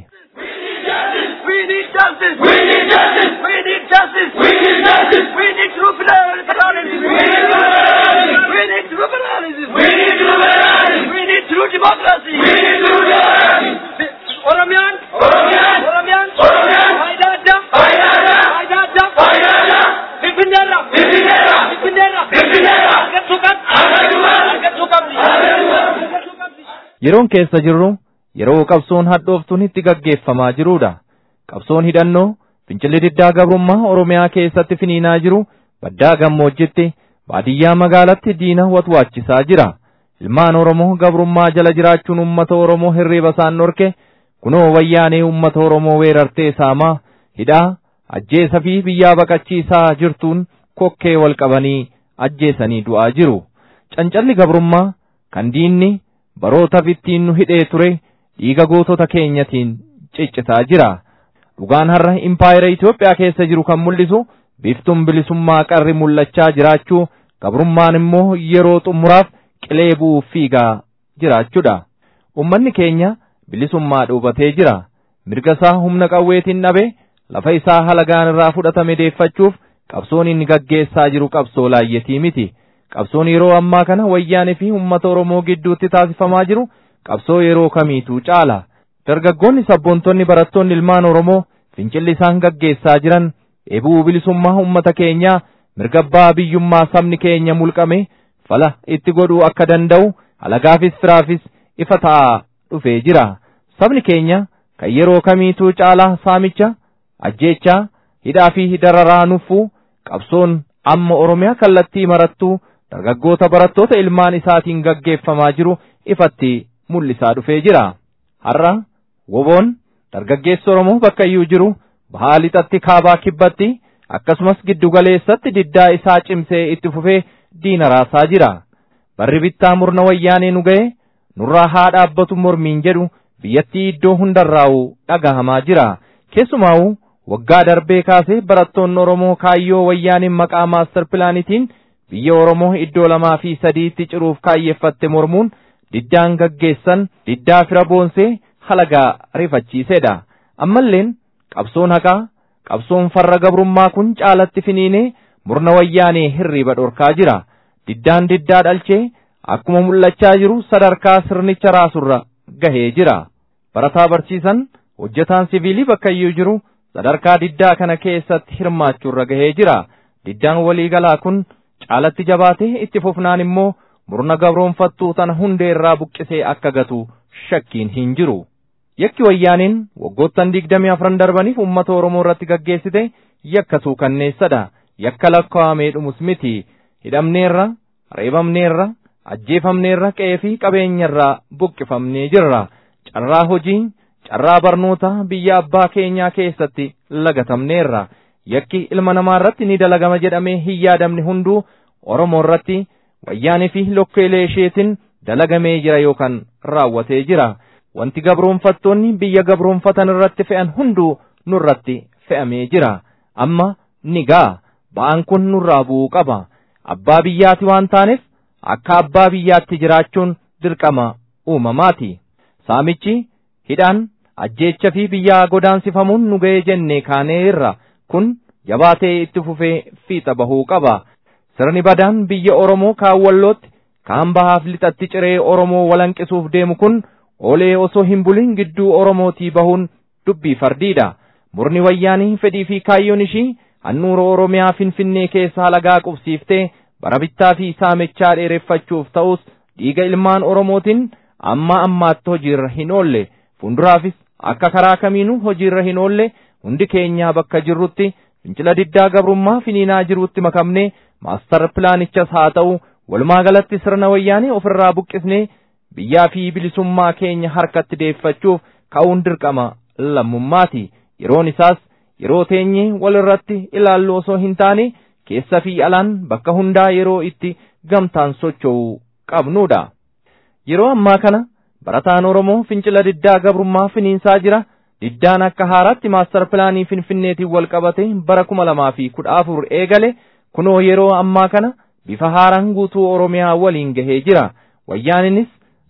We need justice. We need justice. We need justice. We need justice. We need true federalism. We need federalism. We need true federalism. We need true federalism. We need true democracy. We need true democracy. Oromiyaan. Oromiyaan. Oromiyaan. Oromiyaan. Faayidaa addaa. Faayidaa addaa. Faayidaa addaa. Faayidaa addaa. Finfinneerra. Finfinneerra. Finfinneerra. Finfinneerra. Argachuu qabdi. Argachuu qabdi. Argachuu qabdi. Argachuu qabdi. Yeroon keessa jirru yeroo qabsoon hadhooftuun itti gaggeeffamaa jirudha. Qabsoon hidhannoo fincilli diddaa gabrummaa Oromiyaa keessatti finiinaa jiru baddaa gammoojjitti baadiyyaa magaalatti diina watwaachisaa jira. Ilmaan Oromoo gabrummaa jala jiraachuun uummata Oromoo hirriiba isaan dhorke kunoo wayyaanee uummata Oromoo weerartee saamaa hidhaa ajjeesa fi biyyaa baqachiisaa jirtuun kokkee wal qabanii ajjeesanii du'aa jiru. Cancalli gabrummaa kan diinni barootaaf ittiin nu hidhee ture dhiiga gootota keenyatiin ciccitaa jira. Dhugaan har'a impaayera Itoophiyaa keessa jiru kan mul'isu biiftuun bilisummaa qarri mul'achaa jiraachuu gabrummaan immoo yeroo xumuraaf qilee bu'uuf fiigaa jiraachuudha. Uummanni keenya bilisummaa dhuubatee jira. Mirga isaa humna qawweetiin dhabe lafa isaa halagaan irraa fudhatame deeffachuuf qabsoon inni gaggeessaa jiru qabsoo laayyetii miti. Qabsoon yeroo ammaa kana wayyaanee fi uummata Oromoo gidduutti taasifamaa jiru qabsoo yeroo kamiituu caala. Dargaggoonni sabboontonni barattoonni ilmaan Oromoo fincilli isaan gaggeessaa jiran eebuu bilisummaa uummata keenyaa mirga abbaa biyyummaa sabni keenya mulqame fala itti godhuu akka danda'u alagaafis firaafis ifa ta'aa dhufee jira. Sabni keenya kan yeroo kamiituu caalaa saamicha, ajjeechaa, hidhaa fi dararaa nuffuu qabsoon amma Oromiyaa kallattii marattuu dargaggoota barattoota ilmaan isaatiin gaggeeffamaa jiru ifatti mul'isaa dhufee jira. Har'a woboon dargaggeessi Oromoo bakka iyyuu jiru bahaa lixatti kaabaa kibbatti akkasumas giddugaleessatti diddaa isaa cimsee itti fufee diina raasaa jira. Barri bittaa murna wayyaanee nu ga'e nurraa haa dhaabbatu mormiin jedhu biyyattii iddoo hundarraa'u dhagahamaa jira. Keessumaa'u waggaa darbee kaasee barattoonni Oromoo kaayyoo wayyaaniin maqaa maastar pilaanitiin biyya Oromoo iddoo lamaa fi sadiitti ciruuf kaayyeeffatte mormuun diddaan gaggeessan diddaa fira boonsee halagaa rifachiisedha. Ammalleen qabsoon haqaa qabsoon farra gabrummaa kun caalatti finiinee murna wayyaanee hirriiba dhorkaa jira. Diddaan diddaa dhalchee akkuma mul'achaa jiru sadarkaa sirnicha raasurra gahee jira. Barataa barsiisan hojjetaan siviilii bakka iyyuu jiru sadarkaa diddaa kana keessatti hirmaachuurra gahee jira. Diddaan waliigalaa kun caalatti jabaatee itti fufnaan immoo murna gabroonfattuu tana hundee irraa buqqisee akka gatu shakkiin hin jiru. Yakki wayyaaniin waggoottan digdamii afran darbaniif uummata Oromoo irratti gaggeessite yakka suukanneessadha. Yakka lakkaa'amee dhumus miti. Hidhamneerra, reebamneerra, ajjeefamneerra qe'ee fi qabeenyarraa buqqifamnee jirra. Carraa hojii, carraa barnootaa biyya abbaa keenyaa keessatti lagatamneerra. Yakki ilma namaa irratti ni dalagama jedhamee hin yaadamne hunduu Oromoo irratti wayyaanii fi lokkeelee isheetiin dalagamee jira yookaan raawwatee jira. Wanti gabroonfattoonni biyya gabroonfatan irratti fe'an hunduu nurratti fe'amee jira. Amma ni ga'a. Ba'aan kun nurraa bu'uu qaba. Abbaa biyyaati waan taaneef akka abbaa biyyaatti jiraachuun dirqama uumamaati. Saamichi, hidhaan, ajjeecha fi biyyaa godaansifamuun nu ga'ee jennee kaaneerra. Kun jabaatee itti fufee fiixa bahuu qaba. Sirni badaan biyya Oromoo kaawwallootti kaan bahaaf lixatti ciree Oromoo walanqisuuf deemu kun olee osoo hin bulin gidduu Oromootii bahuun dubbii fardiidha. Murni wayyaanii fedhii fi kaayyoon ishii handhuura Oromiyaa Finfinnee keessa halagaa qubsiiftee bara bittaa fi saamichaa dheereffachuuf ta'us dhiiga ilmaan Oromootiin amma ammaatti hojiirra hin oolle. Fuulduraafis akka karaa kamiinuu hojiirra hin oolle hundi keenyaa bakka jirrutti fincila diddaa gabrummaa finiinaa jirutti makamnee maastar pilaanichas haa ta'u walumaa galatti sirna wayyaanii ofirraa buqqisnee biyyaa fi bilisummaa keenya harkatti deeffachuuf ka'uun dirqama lammummaati. Yeroon isaas yeroo teenyee wal irratti ilaallu osoo hin taane keessa fi alaan bakka hundaa yeroo itti gamtaan socho'uu qabnudha. Yeroo ammaa kana barataan Oromoo fincila diddaa gabrummaa finiinsaa jira. Diddaan akka haaraatti maastar pilaanii Finfinneetiin wal qabate bara kuma lamaa fi kudha afur eegale kunoo yeroo ammaa kana bifa haaraan guutuu Oromiyaa waliin gahee jira. Wayyaaninis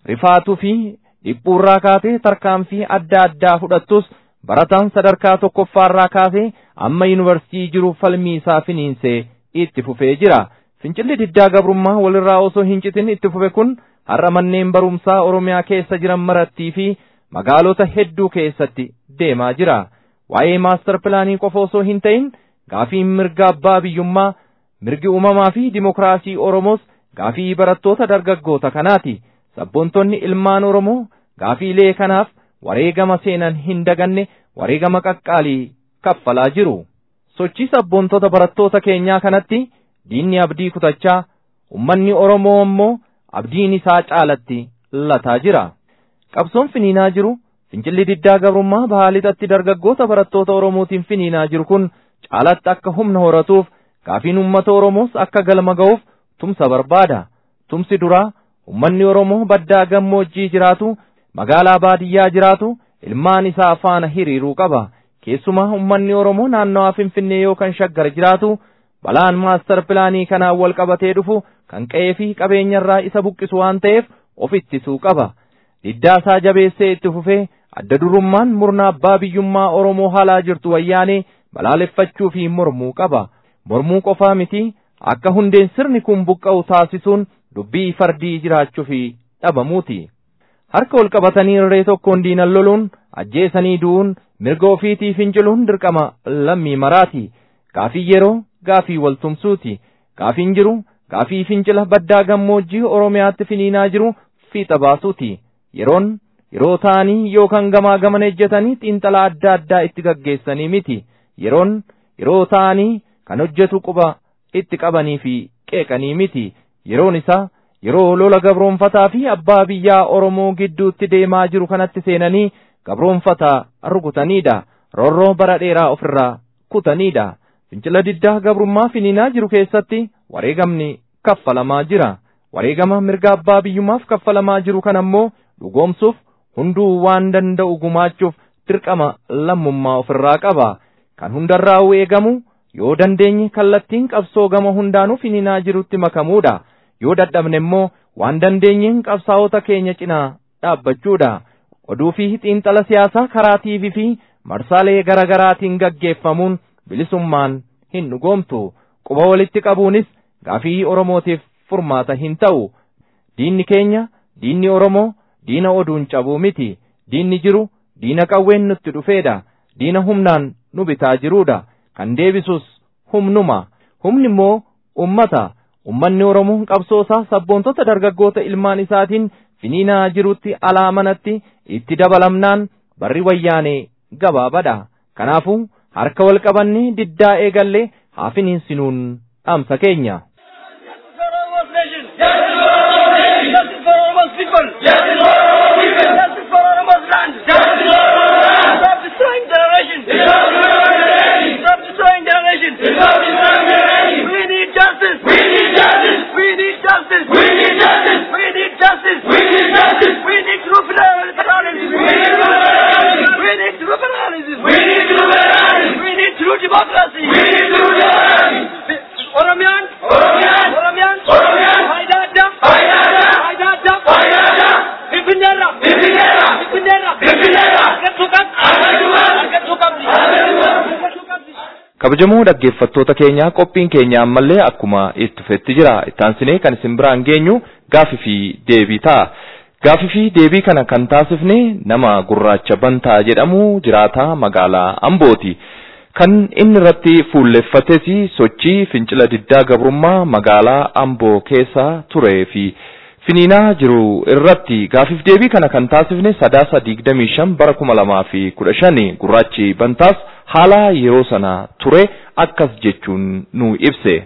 rifaatuu fi dhiphuurraa kaatee tarkaanfii adda addaa fudhattus barataan sadarkaa tokkoffaarraa kaasee amma yuunivarsiitii jiru falmii isaa finiinsee itti fufee jira. Fincilli diddaa gabrummaa walirraa osoo hin citin itti fufe kun har'a manneen barumsaa Oromiyaa keessa jiran marattii fi magaalota hedduu keessatti deemaa jira. Waa'ee maastar pilaanii qofa osoo hin ta'in gaafiin mirga abbaa biyyummaa, mirgi uumamaa fi dimokiraasii Oromoos gaafii barattoota dargaggoota kanaati. Sabboontonni ilmaan Oromoo gaafiilee kanaaf wareegama seenan hin daganne wareegama qaqqaalii kaffalaa jiru. Sochii sabboontota barattoota keenyaa kanatti diinni abdii kutachaa ummanni Oromoo immoo abdiin isaa caalatti lataa jira. Qabsoon finiinaa jiru fincilli diddaa gabrummaa bahaa lixatti dargaggoota barattoota Oromootiin finiinaa jiru kun caalatti akka humna horatuuf gaafiin uummata Oromoos akka galma ga'uuf tumsa barbaada. Tumsi duraa ummanni Oromoo baddaa gammoojjii jiraatu magaalaa baadiyyaa jiraatu ilmaan isaa faana hiriiruu qaba. Keessumaa ummanni Oromoo naannawaa Finfinnee yookaan Shaggar jiraatu balaan maastar pilaanii kanaan wal qabatee dhufu kan qe'ee fi qabeenyarraa isa buqqisu waan ta'eef of ittisuu qaba. Diddaa isaa jabeessee itti fufee adda durummaan murna abbaa biyyummaa Oromoo haalaa jirtu wayyaanee balaaleffachuu fi mormuu qaba. Mormuu qofaa miti akka hundeen sirni kun buqqa'u taasisuun dubbii fardii jiraachuu fi dhabamuuti. Harka ol qabatanii irree tokkoon diinan loluun ajjeesanii du'uun mirga ofiitii finciluun dirqama lammii maraati. Gaafii yeroo gaafii waltumsuuti. Gaafiin jiru gaafii fincila baddaa gammoojjii Oromiyaatti finiinaa jiru fiixa baasuuti. Yeroon yeroo ta'anii yookaan gamaa gaman ejjetanii xiinxalaa adda addaa itti gaggeessanii miti. Yeroon yeroo ta'anii kan hojjetu quba itti qabanii fi qeeqanii miti. Yeroon isaa yeroo lola gabroonfataa fi abbaa biyyaa Oromoo gidduutti deemaa jiru kanatti seenanii gabroonfataa rukutanidha. Roorroo bara dheeraa ofirraa kutanidha. Fincila diddaa gabrummaa finiinaa jiru keessatti wareegamni kaffalamaa jira. Wareegama mirga abbaa biyyummaaf kaffalamaa jiru kan ammoo dhugoomsuuf hunduu waan danda'u gumaachuuf dirqama lammummaa ofirraa qaba. Kan hundarraa eegamu yoo dandeenye kallattiin qabsoo gama hundaanuu finiinaa jirutti makamuudha. Yoo dadhabne immoo waan dandeenyeen qabsaa'ota keenya cinaa dhaabbachuudha. Oduu fi xiinxala siyaasaa karaa TV fi marsaalee garaa garaatiin gaggeeffamuun bilisummaan hin dhugoomtu. Quba walitti qabuunis gaafii Oromootiif furmaata hin ta'u. Diinni keenya, diinni Oromoo, diina oduun cabuu miti. Diinni jiru, diina qawween nutti dhufeedha. Diina humnaan nu bitaa jiruudha. Kan deebisus humnuma. Humni immoo ummata. Ummanni Oromoo qabsoosaa sabboontota dargaggoota ilmaan isaatiin finiinaa jirutti alaa manatti itti dabalamnaan barri wayyaanee gabaabadha. Kanaafuu harka wal qabannee diddaa eegallee haa finiinsinuun dhaamsa keenya. kabajamoo dhaggeeffattoota keenyaa qophiin keenya ammallee akkuma itti fufetti jira ittaansinee kan isin biraan geenyu gaafii fi deebii ta'a gaafii fi deebii kana kan taasifne nama gurraacha bantaa jedhamu jiraataa magaalaa ambooti kan inni irratti fuulleffates sochii fincila diddaa gabrummaa magaalaa amboo keessa turee fi finiinaa jiru irratti gaafiif deebii kana kan taasifne sadaasa digdamii shan bara kuma lamaa fi kudha shani gurraachi bantaas haala yeroo sana ture akkas jechuun nu ibse.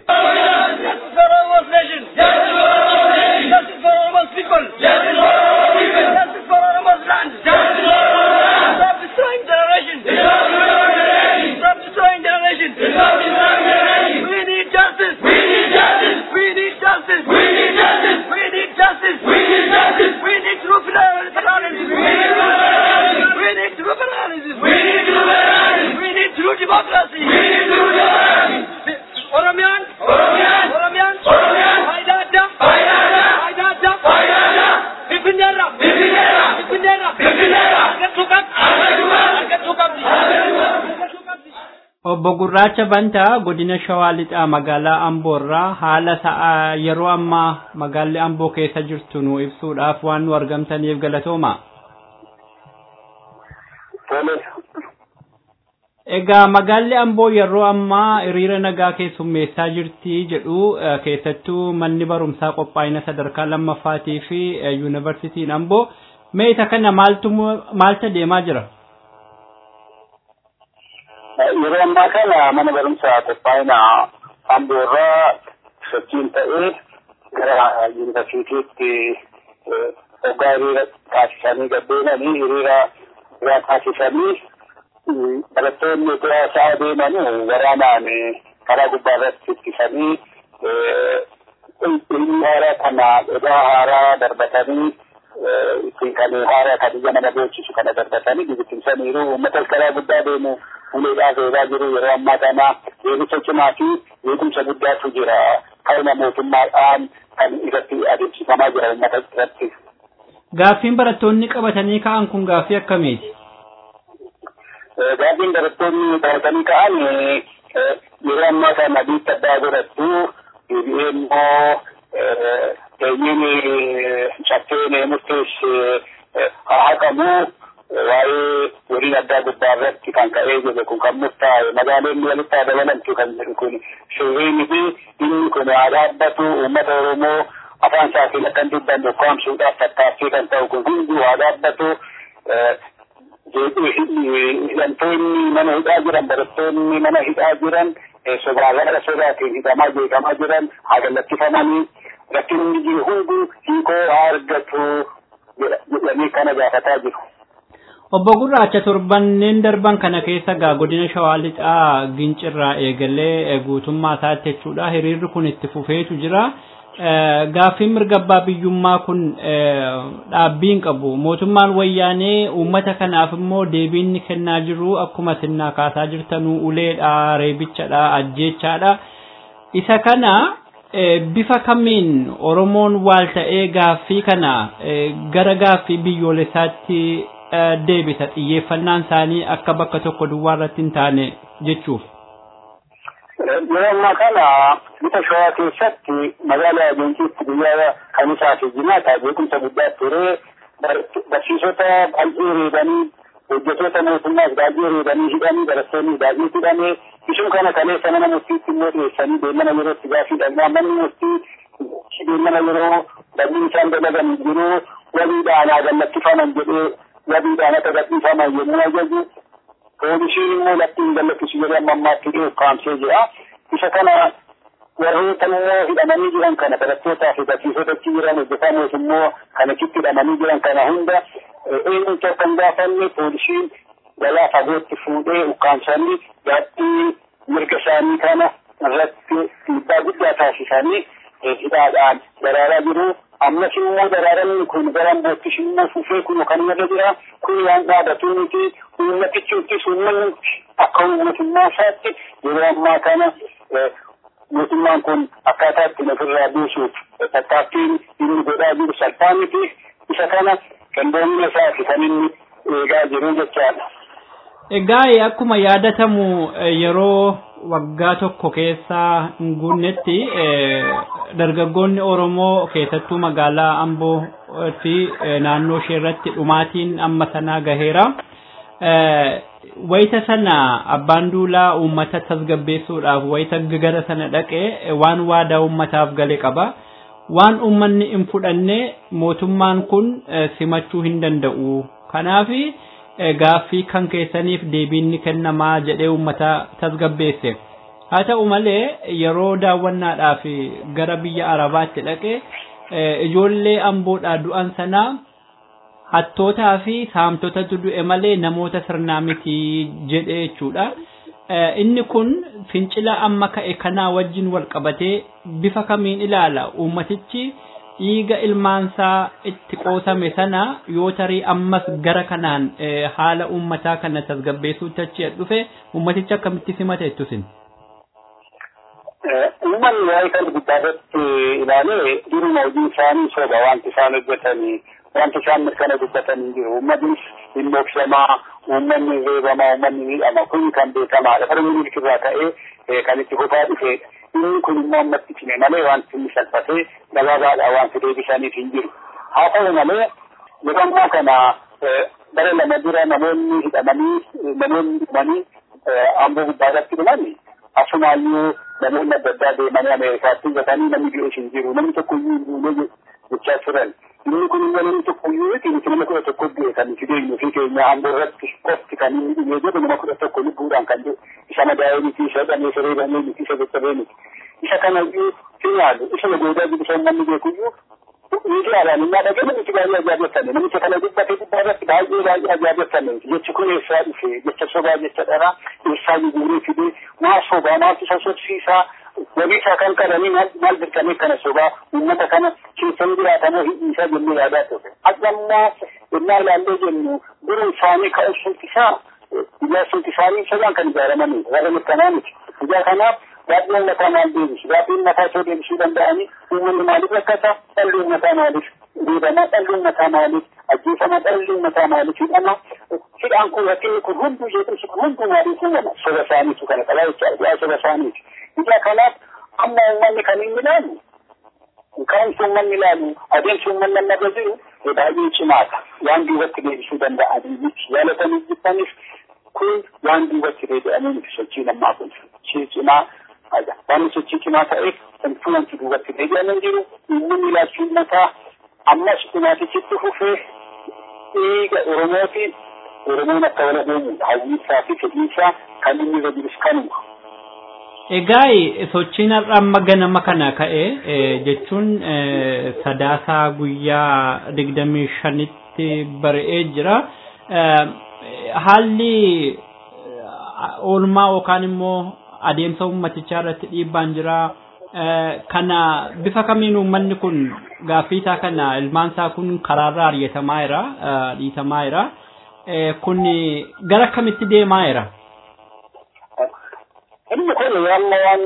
Oromiyaan Obbo Gurraacha Bantaa godina Shawaa Lixaa magaalaa Amboorraa haala sa'a yeroo ammaa magaalli Amboo keessa jirtu nu ibsuudhaaf waan nu argamtaniif galatooma. Egaa magaalli Amboo yeroo ammaa hiriira nagaa keessummeessaa jirti jedhu keessattuu manni barumsaa qophaa'ina sadarkaa lammaffaatii fi yuunivarsiitiin Amboo mee isa kana maaltu maaltu deemaa jira? yeroo ammaa kana mana barumsaa qophaa'ina amboorraa sochiin ta'ee gara yuunivarsiitiitti hoggaa hiriira taasisanii gabbeenanii hiriira biraa taasisanii barattoonni utuu sa'a deemanii waraanaan karaa gubbaa irratti ittisanii ilmi haaraa kana edaa haaraa darbatanii ittiin kan haaraa kan ija nama beeksisu kana darbatanii bibittimsaniiru uummata karaa guddaa deemu uleedhaaf eegaa jiru yeroo ammaa kana eegicha cimaa fi eegumsa guddaatu jira kaina mootummaadhaan kan irratti adeemsifamaa jira uummata irratti. Gaaffiin barattoonni qabatanii ka'an kun gaaffii akkamiiti? Gaaffiin barattoonni qabatanii ka'an yeroo ammaa kana biitta addaa godhattu deebi'ee immoo eenyuun caffeen murteesse haa haqamu waa'ee waliin addaa gubbaa irratti kan ka'ee jiru kun kan murtaa'e magaalonni walitti haa dabalamtu kan jedhu kun seerri fi inni kun haa dhaabbatu uummata Oromoo afaan isaatiin akka hin dubbanne ukkaamsuudhaaf tattaaffii kan ta'u kun hundi haa dhaabbatu. Hidhamtoonni mana hidhaa jiran barattoonni mana hidhaa jiran sodaagara sodaatiin hidhamaa jeeqamaa jiran haa gallakkifamanii rakkinni jiru hundi hiikoo haa argatu jedhanii kana gaafataa jiru. Obbo Gurraacha torbanneen darban kana keessa gaa godina Shawaa Lixaa Gincirraa eegalee guutummaa isaatti jechuudha. Hiriirri kun itti fufeetu jira. Gaaffiin mirga abbaa biyyummaa kun dhaabbiin qabu. Mootummaan wayyaanee uummata kanaaf immoo deebiin ni kennaa jiru akkuma sinnaa kaasaa jirtanuu uleedha, reebichadha, ajjeechaadha. Isa kana bifa kamiin Oromoon waal ta'ee gaaffii kana gara gaaffii biyyoolessaatti deebisa xiyyeeffannaan isaanii akka bakka tokko duwwaa irratti hin taane jechuuf. Yeroo ammaa kana bifa shawaa keessatti magaalaa Ajeentiitti guyyaa kamisaa fi jimaata beekumsa guddaa ture barsiisota baay'ee reebanii hojjetoota mootummaas baay'ee reebanii hidhanii barattoonni baay'ee hidhamee isuma kana kaleessa mana murtiitti immoo dhiyeessanii deemana yerootti gaafii dhalmaa manni murtii deemana yeroo dhabni isaan dalagan jiru waliidhaan haa gallakkifaman jedhee wabiidhaan akka gadhiifaman yommuu ajaju poolisiin immoo lattiin gallakkisu jedhee amma ammaatti dhiyoo kaamsee jira. Isa kana warroota immoo hidhamanii jiran kana barattootaa fi barsiisota achi jiran hojjetamoos immoo kan achitti hidhamanii jiran kana hunda eenyutu akka hin gaafanne poolisiin galaa fagootti fuudhee ukkaamsanii gaaffii mirga isaanii kana irratti dhiibbaa guddaa taasisanii hidhaadhaan daraaraa jiru. ammas immoo daraaramni kun gara boottis immoo fufee kun kan irra jira kun waan dhaabatu miti uummatichuttis uummanni akka mootummaa isaatti yeroo ammaa kana mootummaan kun akkaataa ittiin ofirraa buusuuf tattaaffiin inni godhaa jiru salphaa miti isa kana qindoomina isaati kan inni eegaa jiru jechaadha. Egaa akkuma yaadatamu yeroo waggaa tokko keessa hin guunnetti dargaggoonni Oromoo keessattuu magaalaa Amboo fi naannoo ishee irratti dhumaatiin amma sanaa gaheera. Wayita sana abbaan duulaa uummata tasgabbeessuudhaaf wayita gara sana dhaqee waan waadaa uummataaf gale qaba. Waan uummanni hin fudhanne mootummaan kun simachuu hin danda'u. Kanaafi gaaffii kan keessaniif deebiin ni kennamaa jedhee uummata tasgabbeesse. Haa ta'u malee yeroo daawwannaadhaaf gara biyya Arabaatti dhaqe ijoollee amboodhaa du'an sanaa hattootaa fi saamtotatu du'e malee namoota sirnaa miti jedhee jechuudha. Inni kun fincila amma ka'e kanaa wajjin wal qabatee bifa kamiin ilaala uummatichi dhiiga ilmaansaa itti qoosame sana yoo tarii ammas gara kanaan haala uummataa kana tasgabbeessuutti achi dhufe uummatichi akkamitti simate jettusin. Uummanni waa'ee kan guddaadatti ilaalee duruma hojii isaanii soba wanti isaan hojjetan wanti isaan mirkana dubbatan hin jiru uummannis hin dhoksamaa uummanni reebamaa uummanni miidhama kun kan beekamaadha bara minilikirraa ka'ee kan itti fufaa dhufeedha inni kun immoo ammatti cime malee wanti inni salphatee gabaabaadha wanti deebisaniif hin jiru haa ta'u malee yeroo ammaa kana bara lama dura namoonni hidhamanii namoonni dhumanii amboo gubbaadhaatti dhumanii asumaayyuu namoonni adda addaa deemanii ameerikaatti gatanii namni bi'ees hin jiru namni tokko iyyuu hin buune jechaa turan inni kun immoo namni tokko iyyuu miti nuti nama kudha tokko du'e kan nuti deemnu fi keenya amboo irratti qofti kan inni dhumee jedhu nama kudha tokko lubbuudhaan kan jedhu isa madaa'ee miti isa dhamee isa reebamee miti isa caccabee miti isa kana iyyuu si yaadu isa nagoodaa jiru isa namni beeku iyyuu miidiyaadhaan innaa dhagee namichi baay'ee ajaa'ibatame namicha kana dubbate gubbaa irratti baay'ee baay'ee ajaa'ibatame jechi kun eessaa dhufe jecha sobaa jecha dharaa eessaa guuree fidee maa sobaa maaltu isa sobsiisaa wabii isaa kan qabanii maal dirqamee kana sobaa uummata kana keessan jiraatamoo hidhiisaa jennee yaadaa turre akka ammoo innaa ilaallee jennu dura isaanii ka'umsumti isaa ijaarsumti isaanii sobaan kan ijaaramanii warra mirkanaa miti ijaa kanaaf gaaffiin mataa maal deebisu gaaffiin mataa ishee deebisuu danda'anii uummanni maaliif rakkata dhalli mataa maaliif reebama dhalli mataa maaliif ajjeefama dhalli mataa maaliif hidhama hidhaan kun rakkinni kun hunduu jeequmsi kun hunduu maaliif uumama soba isaaniitu kana qabaa jechaadha yaa soba isaaniiti ija kanaaf amma uummanni kan inni ilaalu ka'umsi uummanni ilaalu adeemsi uummanni amma irra jiru baay'ee cimaadha waan duubatti deebisuu danda'anii miti yaalatanii jibbaniif kun waan duubatti deebi'anii miti sochiin ammaa kun sochii cimaa waan sochii cimaa ta'eef wanti wanti duubatti deebi'anii jiru uummanni ilaalchi mataa ammas dhumaatichitti fufee dhiiga oromooti oromoon akka wala deemudha hawwiisaa fi fedhiisaa kan inni irra jirus kanuma. Egaa sochiin har'a amma ganama kana ka'e jechuun sadaasaa guyyaa digdamii shanitti bari'ee jira. Haalli oolmaa yookaan immoo adeemsa uummatichaa irratti dhiibbaan jira. Kana bifa kamiin uummanni kun gaaffii isaa kana ilmaan isaa kun karaarraa ari'atamaa jira dhiitamaa jira. Kun gara kamitti deemaa jira? Inni kun amma waan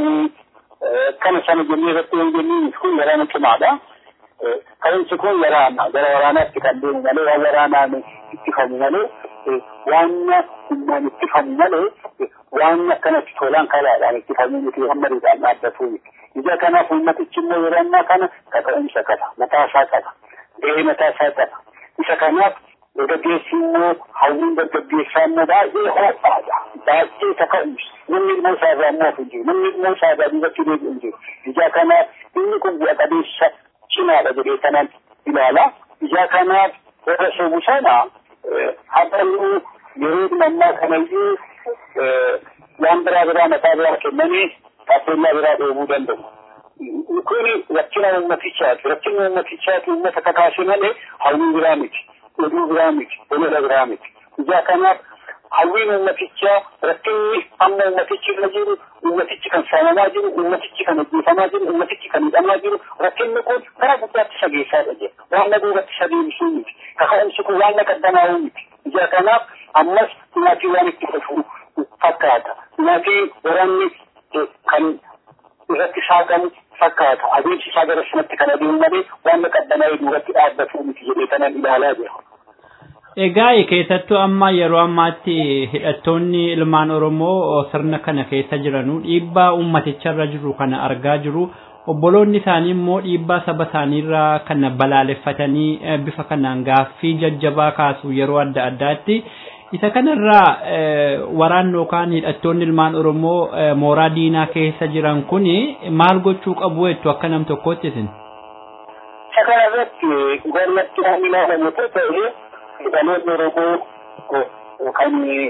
kana sana jennee irratti hin jenniin kun waraana cimaadha. Ka'umsi kun waraana gara waraanaatti kan deemu malee waan waraanaan ittifamu malee waan humnaan ittifamu malee waan akkanatti tolaan kalaadhaan ittifamuu miti hammariidhaan dhaabbatuu miti. Ija kanaaf uummatichi immoo yeroo ammaa kana kaka'umsa qaba. Mataa isaa qaba. Gahee mataa isaa qaba. Isa kanaaf dargaggeessi immoo hawwiin dargaggeessaa immoo baay'ee ho'aadha. Baay'ee kaka'umsa. Namni ilmoo isaa irraa immoo hin jiru. Namni ilmoo isaa irraa duubatti deebi'u hin jiru. Ija kanaaf inni kun bu'a qabeessa cimaadha jedhee kanaan ilaala. Ija kanaaf warra sobu sana habaluu yeroo ammaa kanayyuu waan biraa biraa mataa biraa kennanii taappellaa biraa dhoobuu danda'u. Kun rakkina uummatichaati. Rakkina uummatichaati uummata kakaase malee hawwii biraa miti. Oduu biraa miti. Olola biraa miti. Ijaa kanaaf hawwiin uummatichaa rakkinni amma uummatichi irra jiru uummatichi kan saamamaa jiru uummatichi kan ajjeefamaa jiru uummatichi kan hidhamaa jiru rakkinni kun karaa guddaatti isa geessaadha jedha. Waan na duubatti isa deebisuu miti. Kaka'umsi kun waan na qabbanaa'uu miti. Ijaa kanaaf ammas dhumaatii waan itti fufuu fakkaata. Dhumaatii waraanni kan irratti saaqamu fakkaata. Adeemsi isaa gara sanatti kan adeemu malee waan na qabbanaa'ee duubatti dhaabbatuu miti jedhee kanan ilaalaa jira. Egaa keessattuu amma yeroo ammaatti hidhattoonni ilmaan Oromoo sirna kana keessa jiranuu dhiibbaa uummaticharra jiru kana argaa jiru. Obboloonni isaanii immoo dhiibbaa saba isaaniirraa kana balaaleffatanii bifa kanaan gaaffii jajjabaa kaasu yeroo adda addaatti. Isa kanarraa waraanni yookaan hidhattoonni ilmaan Oromoo mooraa diinaa keessa jiran kuni maal gochuu qabu jettu akka nam tokkootti isin? Isa kanarratti gormatti waan ilaalamu ta'e hidhaloonni Oromoo kan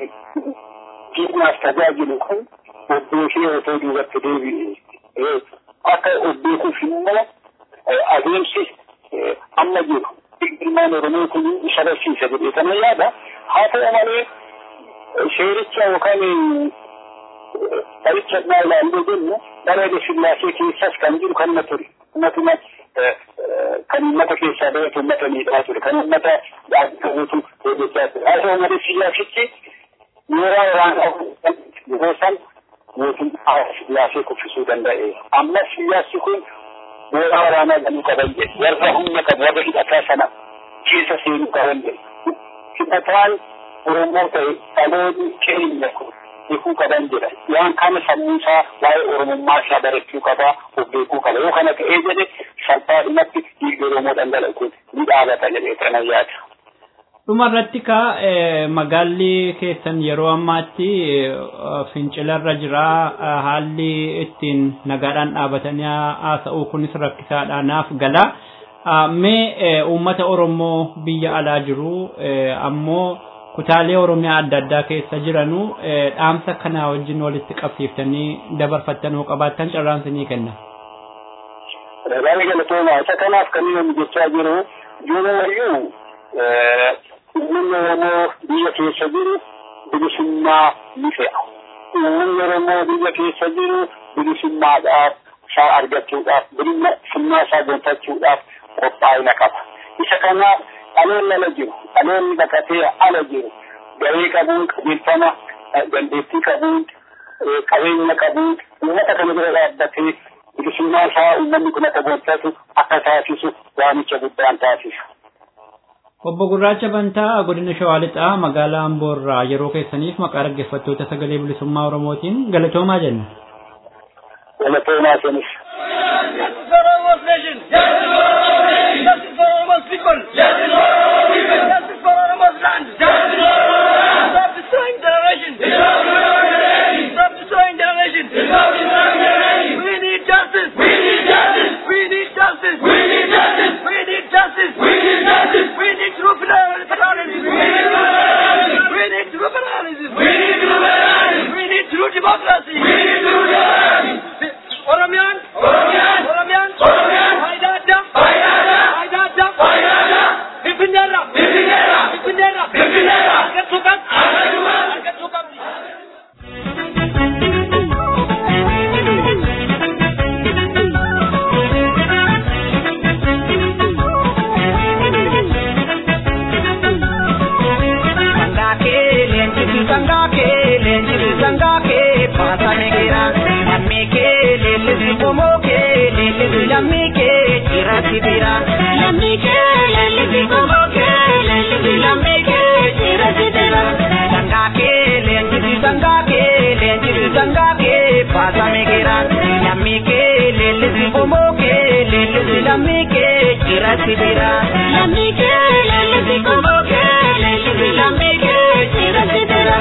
diinaaf tajaajilu kun obboo fi otoo duubatti deebi'e akka obbeekuuf immoo adeemsi amma jiru ilmaan Oromoo kun isa barsiisa jedhee kana yaada haa ta'u malee seericha yookaan qaricha naa ilaallee jennu bara sillaasee keessas kan jiru kan ture uummatuma kan uummata keessaa bahatu uummata miidhaa ture kan uummata dhaabbatuu hojjechaa ture haa ta'u malee sillaasichi yeroo waraanaa yeroo san mootummaa sillaasee kuffisuu danda'e amma sillaasi kun mooraa waraanaa ganuu qaban jedhe warra humna qabu warra hidhataa sana keessa seenuu qaban jedhe. Hidhataan Oromoo ta'e dhaloonni keenya kun beekuu qaban jedha. Waan kana sammuu isaa waa'ee Oromummaa isaa barachuu qaba, of beekuu qaba. Yoo kana ta'ee jedhe salphaadhumatti dhiigni Oromoo dhangala'u kun ni dhaabata jedhee kana yaada. Dhuma irratti ka magaalli keessan yeroo ammaatti fincilarra jira haalli ittiin nagaadhaan dhaabatanii haasa'uu kunis rakkisaadha naaf gala. Mee uummata Oromoo biyya alaa jiru ammoo kutaalee Oromiyaa adda addaa keessa jiranu dhaamsa kanaa wajjin walitti qabsiiftanii dabarfattanuu qabaattan carraansi ni kenna. Baay'ee galatooma isa kanaaf kan inni jechaa jiru ijoolleeyyuu uummanni Oromoo biyya keessa jiru bilisummaa ni fe'a. Uummanni Oromoo biyya keessa jiru bilisummaadhaaf isaa argachuudhaaf bilisummaa isaa gonfachuudhaaf qophaa'ina qaba. Isa kanaaf dhaloonni ala jiru dhaloonni baqatee ala jiru garee qabuun qabeeffama dandeettii qabuun qabeenya qabuun uummata kana bira dhaabbatee bilisummaa isaa uummanni kun akka gonfatu akka taasisu waamicha guddaan taasisa. Obbo Gurraacha Bantaa godina Shawaa Lixaa magaalaa Amboorraa yeroo keessaniif maqaa dhaggeeffattoota sagalee bilisummaa Oromootiin galatoomaa jenna. Galatoomaa senis. Justice for Oromo's nation. Justice for Oromo's people. Justice for Oromo's land. Stop destroying generations. Stop destroying generations. We need justice. We need justice. We need justice. We need justice. We need justice. We need justice. We need true federalism. We need true federalism. We need true federalism. We need true democracy. We need true democracy. Oromiyaan. Oromiyaan. Oromiyaan. Oromiyaan. Faayidaa addaa. Faayidaa addaa. Faayidaa addaa. Faayidaa addaa. Finfinneerra. Finfinneerra. Finfinneerra. Finfinneerra. Argachuu qabdi. Argachuu qabdi. Argachuu qabdi. Sangake, lenjiru sangake, lenjiru sangake, pasame gira. Lammike, lelisi bomoke, lelisi lammike, jira sibira. Lammike, lelisi bomoke, lelisi lammike, jira sibira. Sangake, lenjiru sangake, lenjiru sangake, pasame gira. Lammike, lelisi bomoke, lelisi lammike, jira sibira. Lammike, lelisi bomoke, lelisi lammike, jira sibira.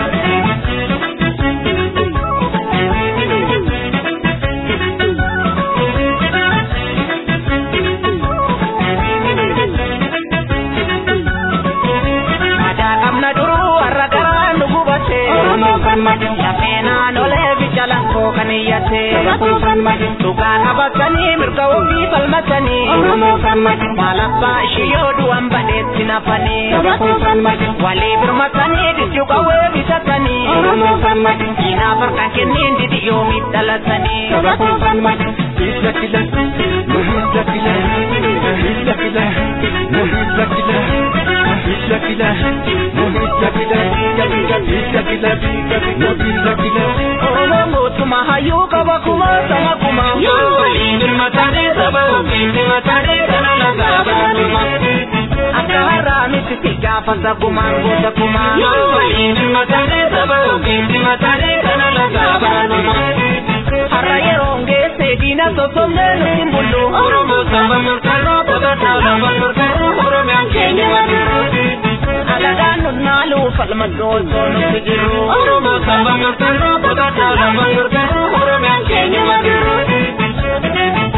Aadaa qabna duruu warra garaa nu gubate. Oromoo falmatu. Lafeenaa nolee bijalan koo kan iyyate. Oromoo falmatu. Dhugaa qabatanii mirga ofii falmatanii. Oromoo falmatu. Maalabbaa ishii yoo du'an badeetti nafanii. Oromoo falmatu. Walii birmatanii dijju qawwee bitatanii. Oromoo falmatu. Diinaaf harkaan kenniin didi yoomiif dhalatanii. Oromoo falmatu. Hidda kila, nu hidda kila, hidda kila, nu hidda kila. Hidda kila, nu hidda kila, hidda kila, nu hidda kila. Oromoo mootummaa hayyuu qaba kuma sama kuma. Yoo waliin hirmatanii saba ofiin hirmatanii kana lagaa baanuma. Akka har'aa miti si gaafata gumaan goota kumaa. Yoo waliin hirmatanii saba ofiin hirmatanii kana lagaa baanuma. Har'a yeroo geesse diina sossobnee nuti bullu. Oromoo saba murteessoo taphataa lafa murteessoo Oromiyaan keenya madiru. Alagaan nunnaaluu falma doosoo nuti jiru. Oromoo saba murteessoo taphataa lafa murteessoo Oromiyaan keenya madiru.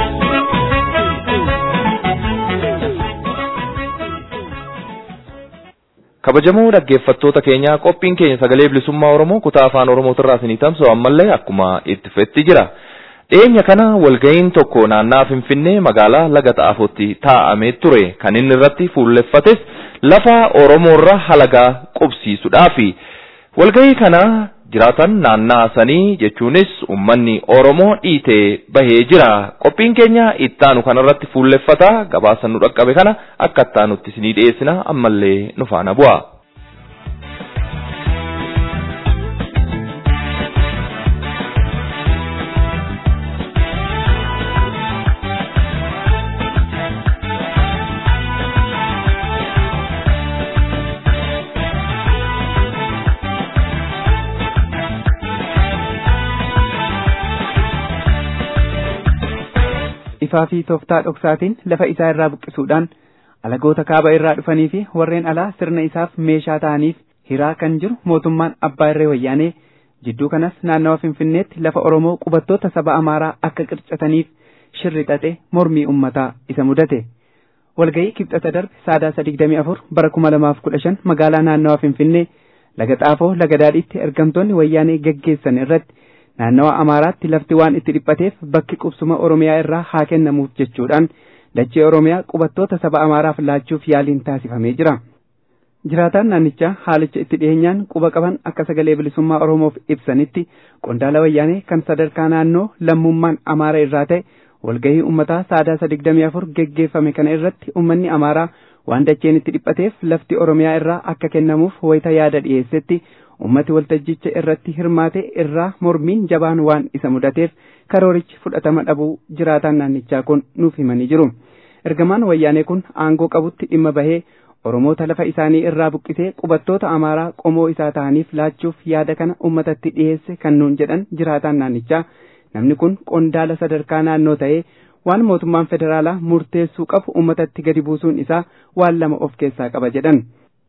kabajamoo dhaggeeffattoota keenya qophiin keenya sagalee bilisummaa oromoo kutaa afaan oromootirraa isinii tamsa'u ammallee akkuma itti fufetti jira dhiyeenya kana walga'iin tokko naannaa finfinnee magaalaa laga xaafotti taa'amee ture kan inni irratti fuulleffates lafa oromoorra halagaa qubsiisuudhaafi walga'ii kana jiraatan naannaa sanii jechuunis ummanni oromoo dhiitee bahee jira qophiin keenya ittaanu kanarratti fuulleffata gabaasa nu dhaqqabe kana akka ittaanutti isinii dhiyeessina ammallee nu faana bu'a. ifaa fi tooftaa dhoksaatiin lafa isaa irraa buqqisuudhaan alagoota kaaba irraa dhufanii fi warreen alaa sirna isaaf meeshaa ta'aniif hiraa kan jiru mootummaan abbaa irree wayyaanee jidduu kanas naannawa finfinneetti lafa oromoo qubattoota saba amaaraa akka qircataniif shirri xaxe mormii ummataa isa mudate walga'ii kibxata darbe saadaa digdamii afur bara kuma lamaaf kudha shan magaalaa naannawa finfinnee laga xaafoo laga daadhiitti ergamtoonni wayyaanee gaggeessan irratti naannawa amaaraatti lafti waan itti dhiphateef bakki qubsuma oromiyaa irraa haa kennamuuf jechuudhaan dachee oromiyaa qubattoota saba amaaraaf laachuuf yaaliin taasifamee jira. jiraataan naannichaa haalicha itti dhiyeenyaan quba qaban akka sagalee bilisummaa oromoof ibsanitti qondaala wayyaanee kan sadarkaa naannoo lammummaan amaara irraa ta'e walgahii ummataa saadaa digdamii afur geggeeffame kana irratti ummanni amaaraa waan dacheen itti dhiphateef lafti oromiyaa irraa akka kennamuuf wayita yaada dhiyeessetti ummati waltajjicha irratti hirmaate irraa mormiin jabaan waan isa mudateef karoorichi fudhatama dhabuu jiraataan naannichaa kun nuuf himanii jiru ergamaan wayyaanee kun aangoo qabutti dhimma bahee oromoota lafa isaanii irraa buqqisee qubattoota amaaraa qomoo isaa ta'aniif laachuuf yaada kana ummatatti dhiyeesse kan nuun jedhan jiraataan naannichaa namni kun qondaala sadarkaa naannoo ta'ee waan mootummaan federaalaa murteessuu qabu ummatatti gadi buusuun isaa waan lama of keessaa qaba jedhan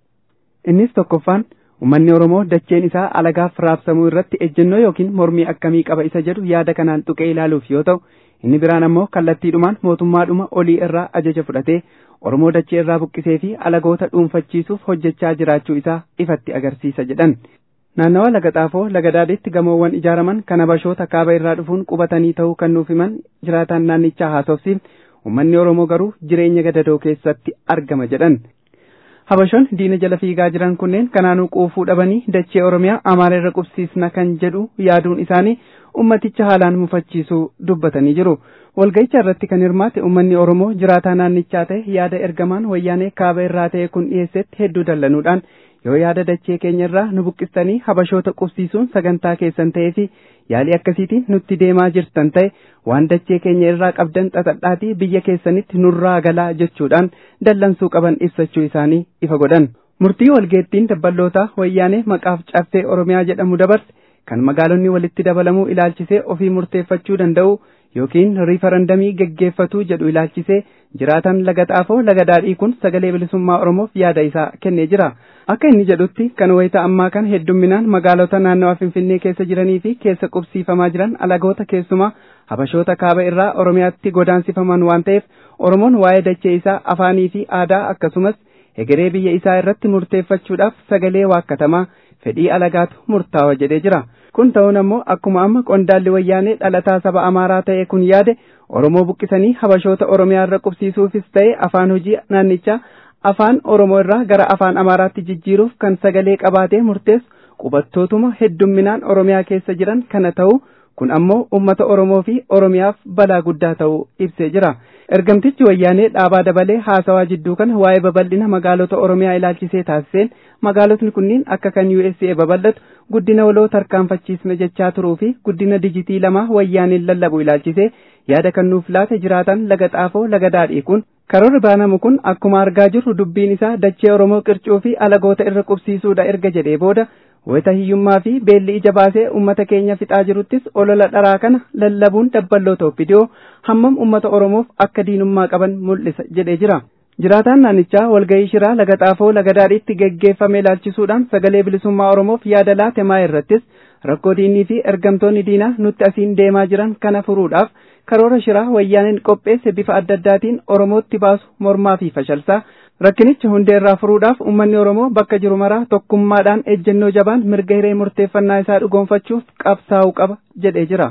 innis tokkoffaan ummanni oromoo dacheen isaa alagaaf raabsamuu irratti ejjennoo yookiin mormii akkamii qaba isa jedhu yaada kanaan tuqee ilaaluuf yoo ta'u inni biraan ammoo kallattiidhumaan mootummaadhuma olii irraa ajaja fudhatee oromoo dachee irraa buqqisee fi alagoota dhuunfachiisuuf hojjechaa jiraachuu isaa ifatti agarsiisa jedhan naannawa laga xaafoo laga daadhiitti gamoowwan ijaaraman kan habashoota kaaba irraa dhufuun qubatanii ta'uu kan nuuf himan jiraataan naannichaa haasofsiif ummanni oromoo garuu jireenya gadadoo keessatti argama jedhan habashoon diina jala fiigaa jiran kunneen kanaanuu quufuu dhabanii dachee oromiyaa amaara irra qubsiisna kan jedhu yaaduun isaanii ummaticha haalaan mufachiisuu dubbatanii jiru walga'icha irratti kan hirmaate ummanni oromoo jiraataa naannichaa ta'e yaada ergamaan wayyaanee kaaba irraa ta'e kun dhiyeessetti hedduu dallanuudhaan yoo yaada dachee keenya irraa nu buqqistanii habashoota qubsiisuun sagantaa keessan ta'ee fi yaalii akkasiitiin nutti deemaa jirtan ta'e waan dachee keenya irraa qabdan xaxadhaatii biyya keessanitti nurraa galaa jechuudhaan dallansuu qaban ibsachuu isaanii ifa godhan murtii walgeettiin dabballootaa wayyaanee maqaaf caffee oromiyaa jedhamu dabarse kan magaalonni walitti dabalamuu ilaalchisee ofii murteeffachuu danda'u yookiin riifarandamii geggeeffatuu jedhu ilaalchisee jiraatan laga xaafoo laga daadhii kun sagalee bilisummaa oromoof yaada isaa kennee jira akka inni jedhutti kan wayita ammaa kan heddumminaan magaalota naannawa finfinnee keessa jiranii fi keessa qubsiifamaa jiran alagoota keessumaa habashoota kaaba irraa oromiyaatti godaansifaman waan ta'eef oromoon waa'ee dachee isaa afaanii fi aadaa akkasumas hegeree biyya isaa irratti murteeffachuudhaaf sagalee waakkatamaa fedhii alagaatu murtaawa jedhee jira kun ta'uun ammoo akkuma amma qondaalli wayyaanee dhalataa saba amaaraa ta'e kun yaade oromoo buqqisanii habashoota oromiyaa irra qubsiisuufis ta'e afaan hojii naannichaa afaan oromoo irraa gara afaan amaaraatti jijjiiruuf kan sagalee qabaatee murteessu qubattootuma heddumminaan oromiyaa keessa jiran kana ta'u kun ammoo ummata oromoo fi oromiyaaf balaa guddaa ta'uu ibsee jira ergamtichi wayyaanee dhaabaa dabalee haasawaa jidduu kana waa'ee babal'ina magaalota oromiyaa ilaalchisee taasiseen magaalotni kunniin akka kan USA babal'atu guddina waloo tarkaanfachiisna jechaa turuu fi guddina dijitii lamaa wayyaaneen lallabu ilaalchisee yaada kan nuuf laate jiraatan laga xaafoo laga daadhii kun karoorri baanamu kun akkuma argaa jirru dubbiin isaa dachee oromoo qircuu fi alagoota irra qubsiisuudha erga jedhee booda wayita hiyyummaa fi beelli ija baasee ummata keenya fixaa jiruttis olola dharaa kana lallabuun dabballoota oppidiyoo hammam ummata oromoof akka diinummaa qaban mul'isa jedhee jira. jiraataan naannichaa walga'ii shiraa laga xaafoo laga daadhiitti geggeeffame ilaalchisuudhaan sagalee bilisummaa oromoof yaada laate maa irrattis rakkoo diinii fi ergamtoonni diinaa nutti asiin deemaa jiran kana furuudhaaf karoora shiraa wayyaaneen qopheesse bifa adda addaatiin oromootti baasu mormaa fi fashalsaa rakkinicha hundeerraa furuudhaaf ummanni oromoo bakka jiru maraa tokkummaadhaan ejjennoo jabaan mirga hiree murteeffannaa isaa dhugoonfachuuf qabsaa'uu qaba jedhee jira.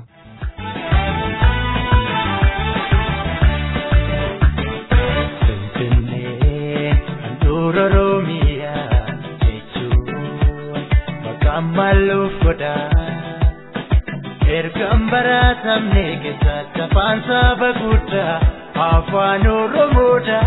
ammalluuf godha ergan baratamne keessatti afaan saba guddaa afaan oromoodha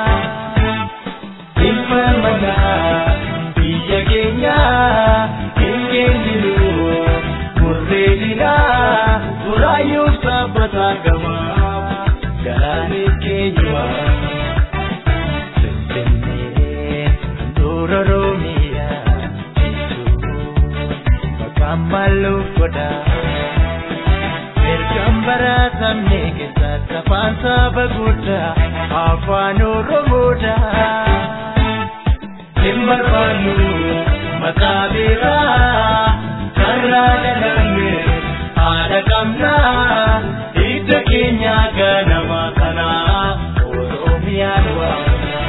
ilma manaa biyya keenya hin keenyinu murreedina buraayyuuf sabbataa gama garaanis keenyuma finfinnee handhuura roomiyaa ammalluuf godha ergan baratamne keessatti afaan kitaaba guddaa afaan oromoodha. Hin barbaannu maqaa biraa karraa dhalanne haadha qabnaa hidda keenya ganama kanaa oromiyaan waamna.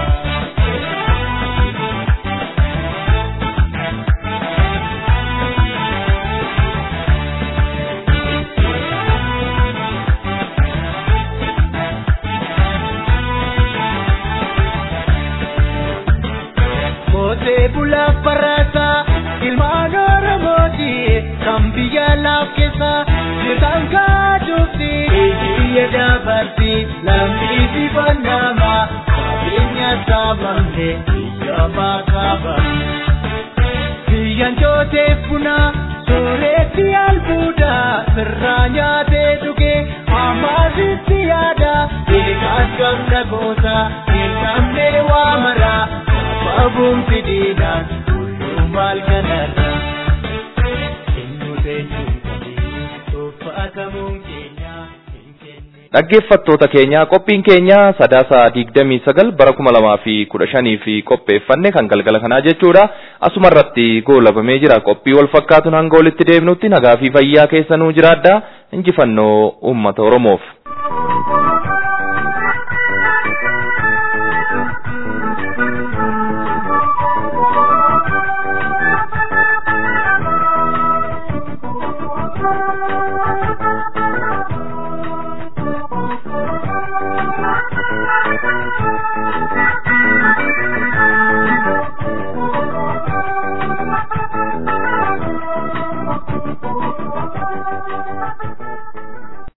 Kootee bulaa barataa ilmaan oromooti kan biyya laaf keessa jirtan kaadufti biyya dabarti lammi dibannama qabeenya saamamte biyya maakaaba. Biyyan jootee buna sooretti albuuda sirraa nyaatee dhuge amaasitti yaada eegaas gamna goota hin namne waa maraa. Abuun fidiidhaan kulluu maal kanarra eenyu teenyuun qabii uffatamuun keenya Dhaggeeffattoota keenya qophiin keenya sadaasa digdamii sagal bara kuma lamaa fi kudha shanii fi qopheeffanne kan galgala kanaa jechuudha. Asuma irratti goolabamee jira qophii wal fakkaatuun hanga walitti deebinutti nagaa fi fayyaa keessanuu jiraadha. Injifannoo uummata Oromoof.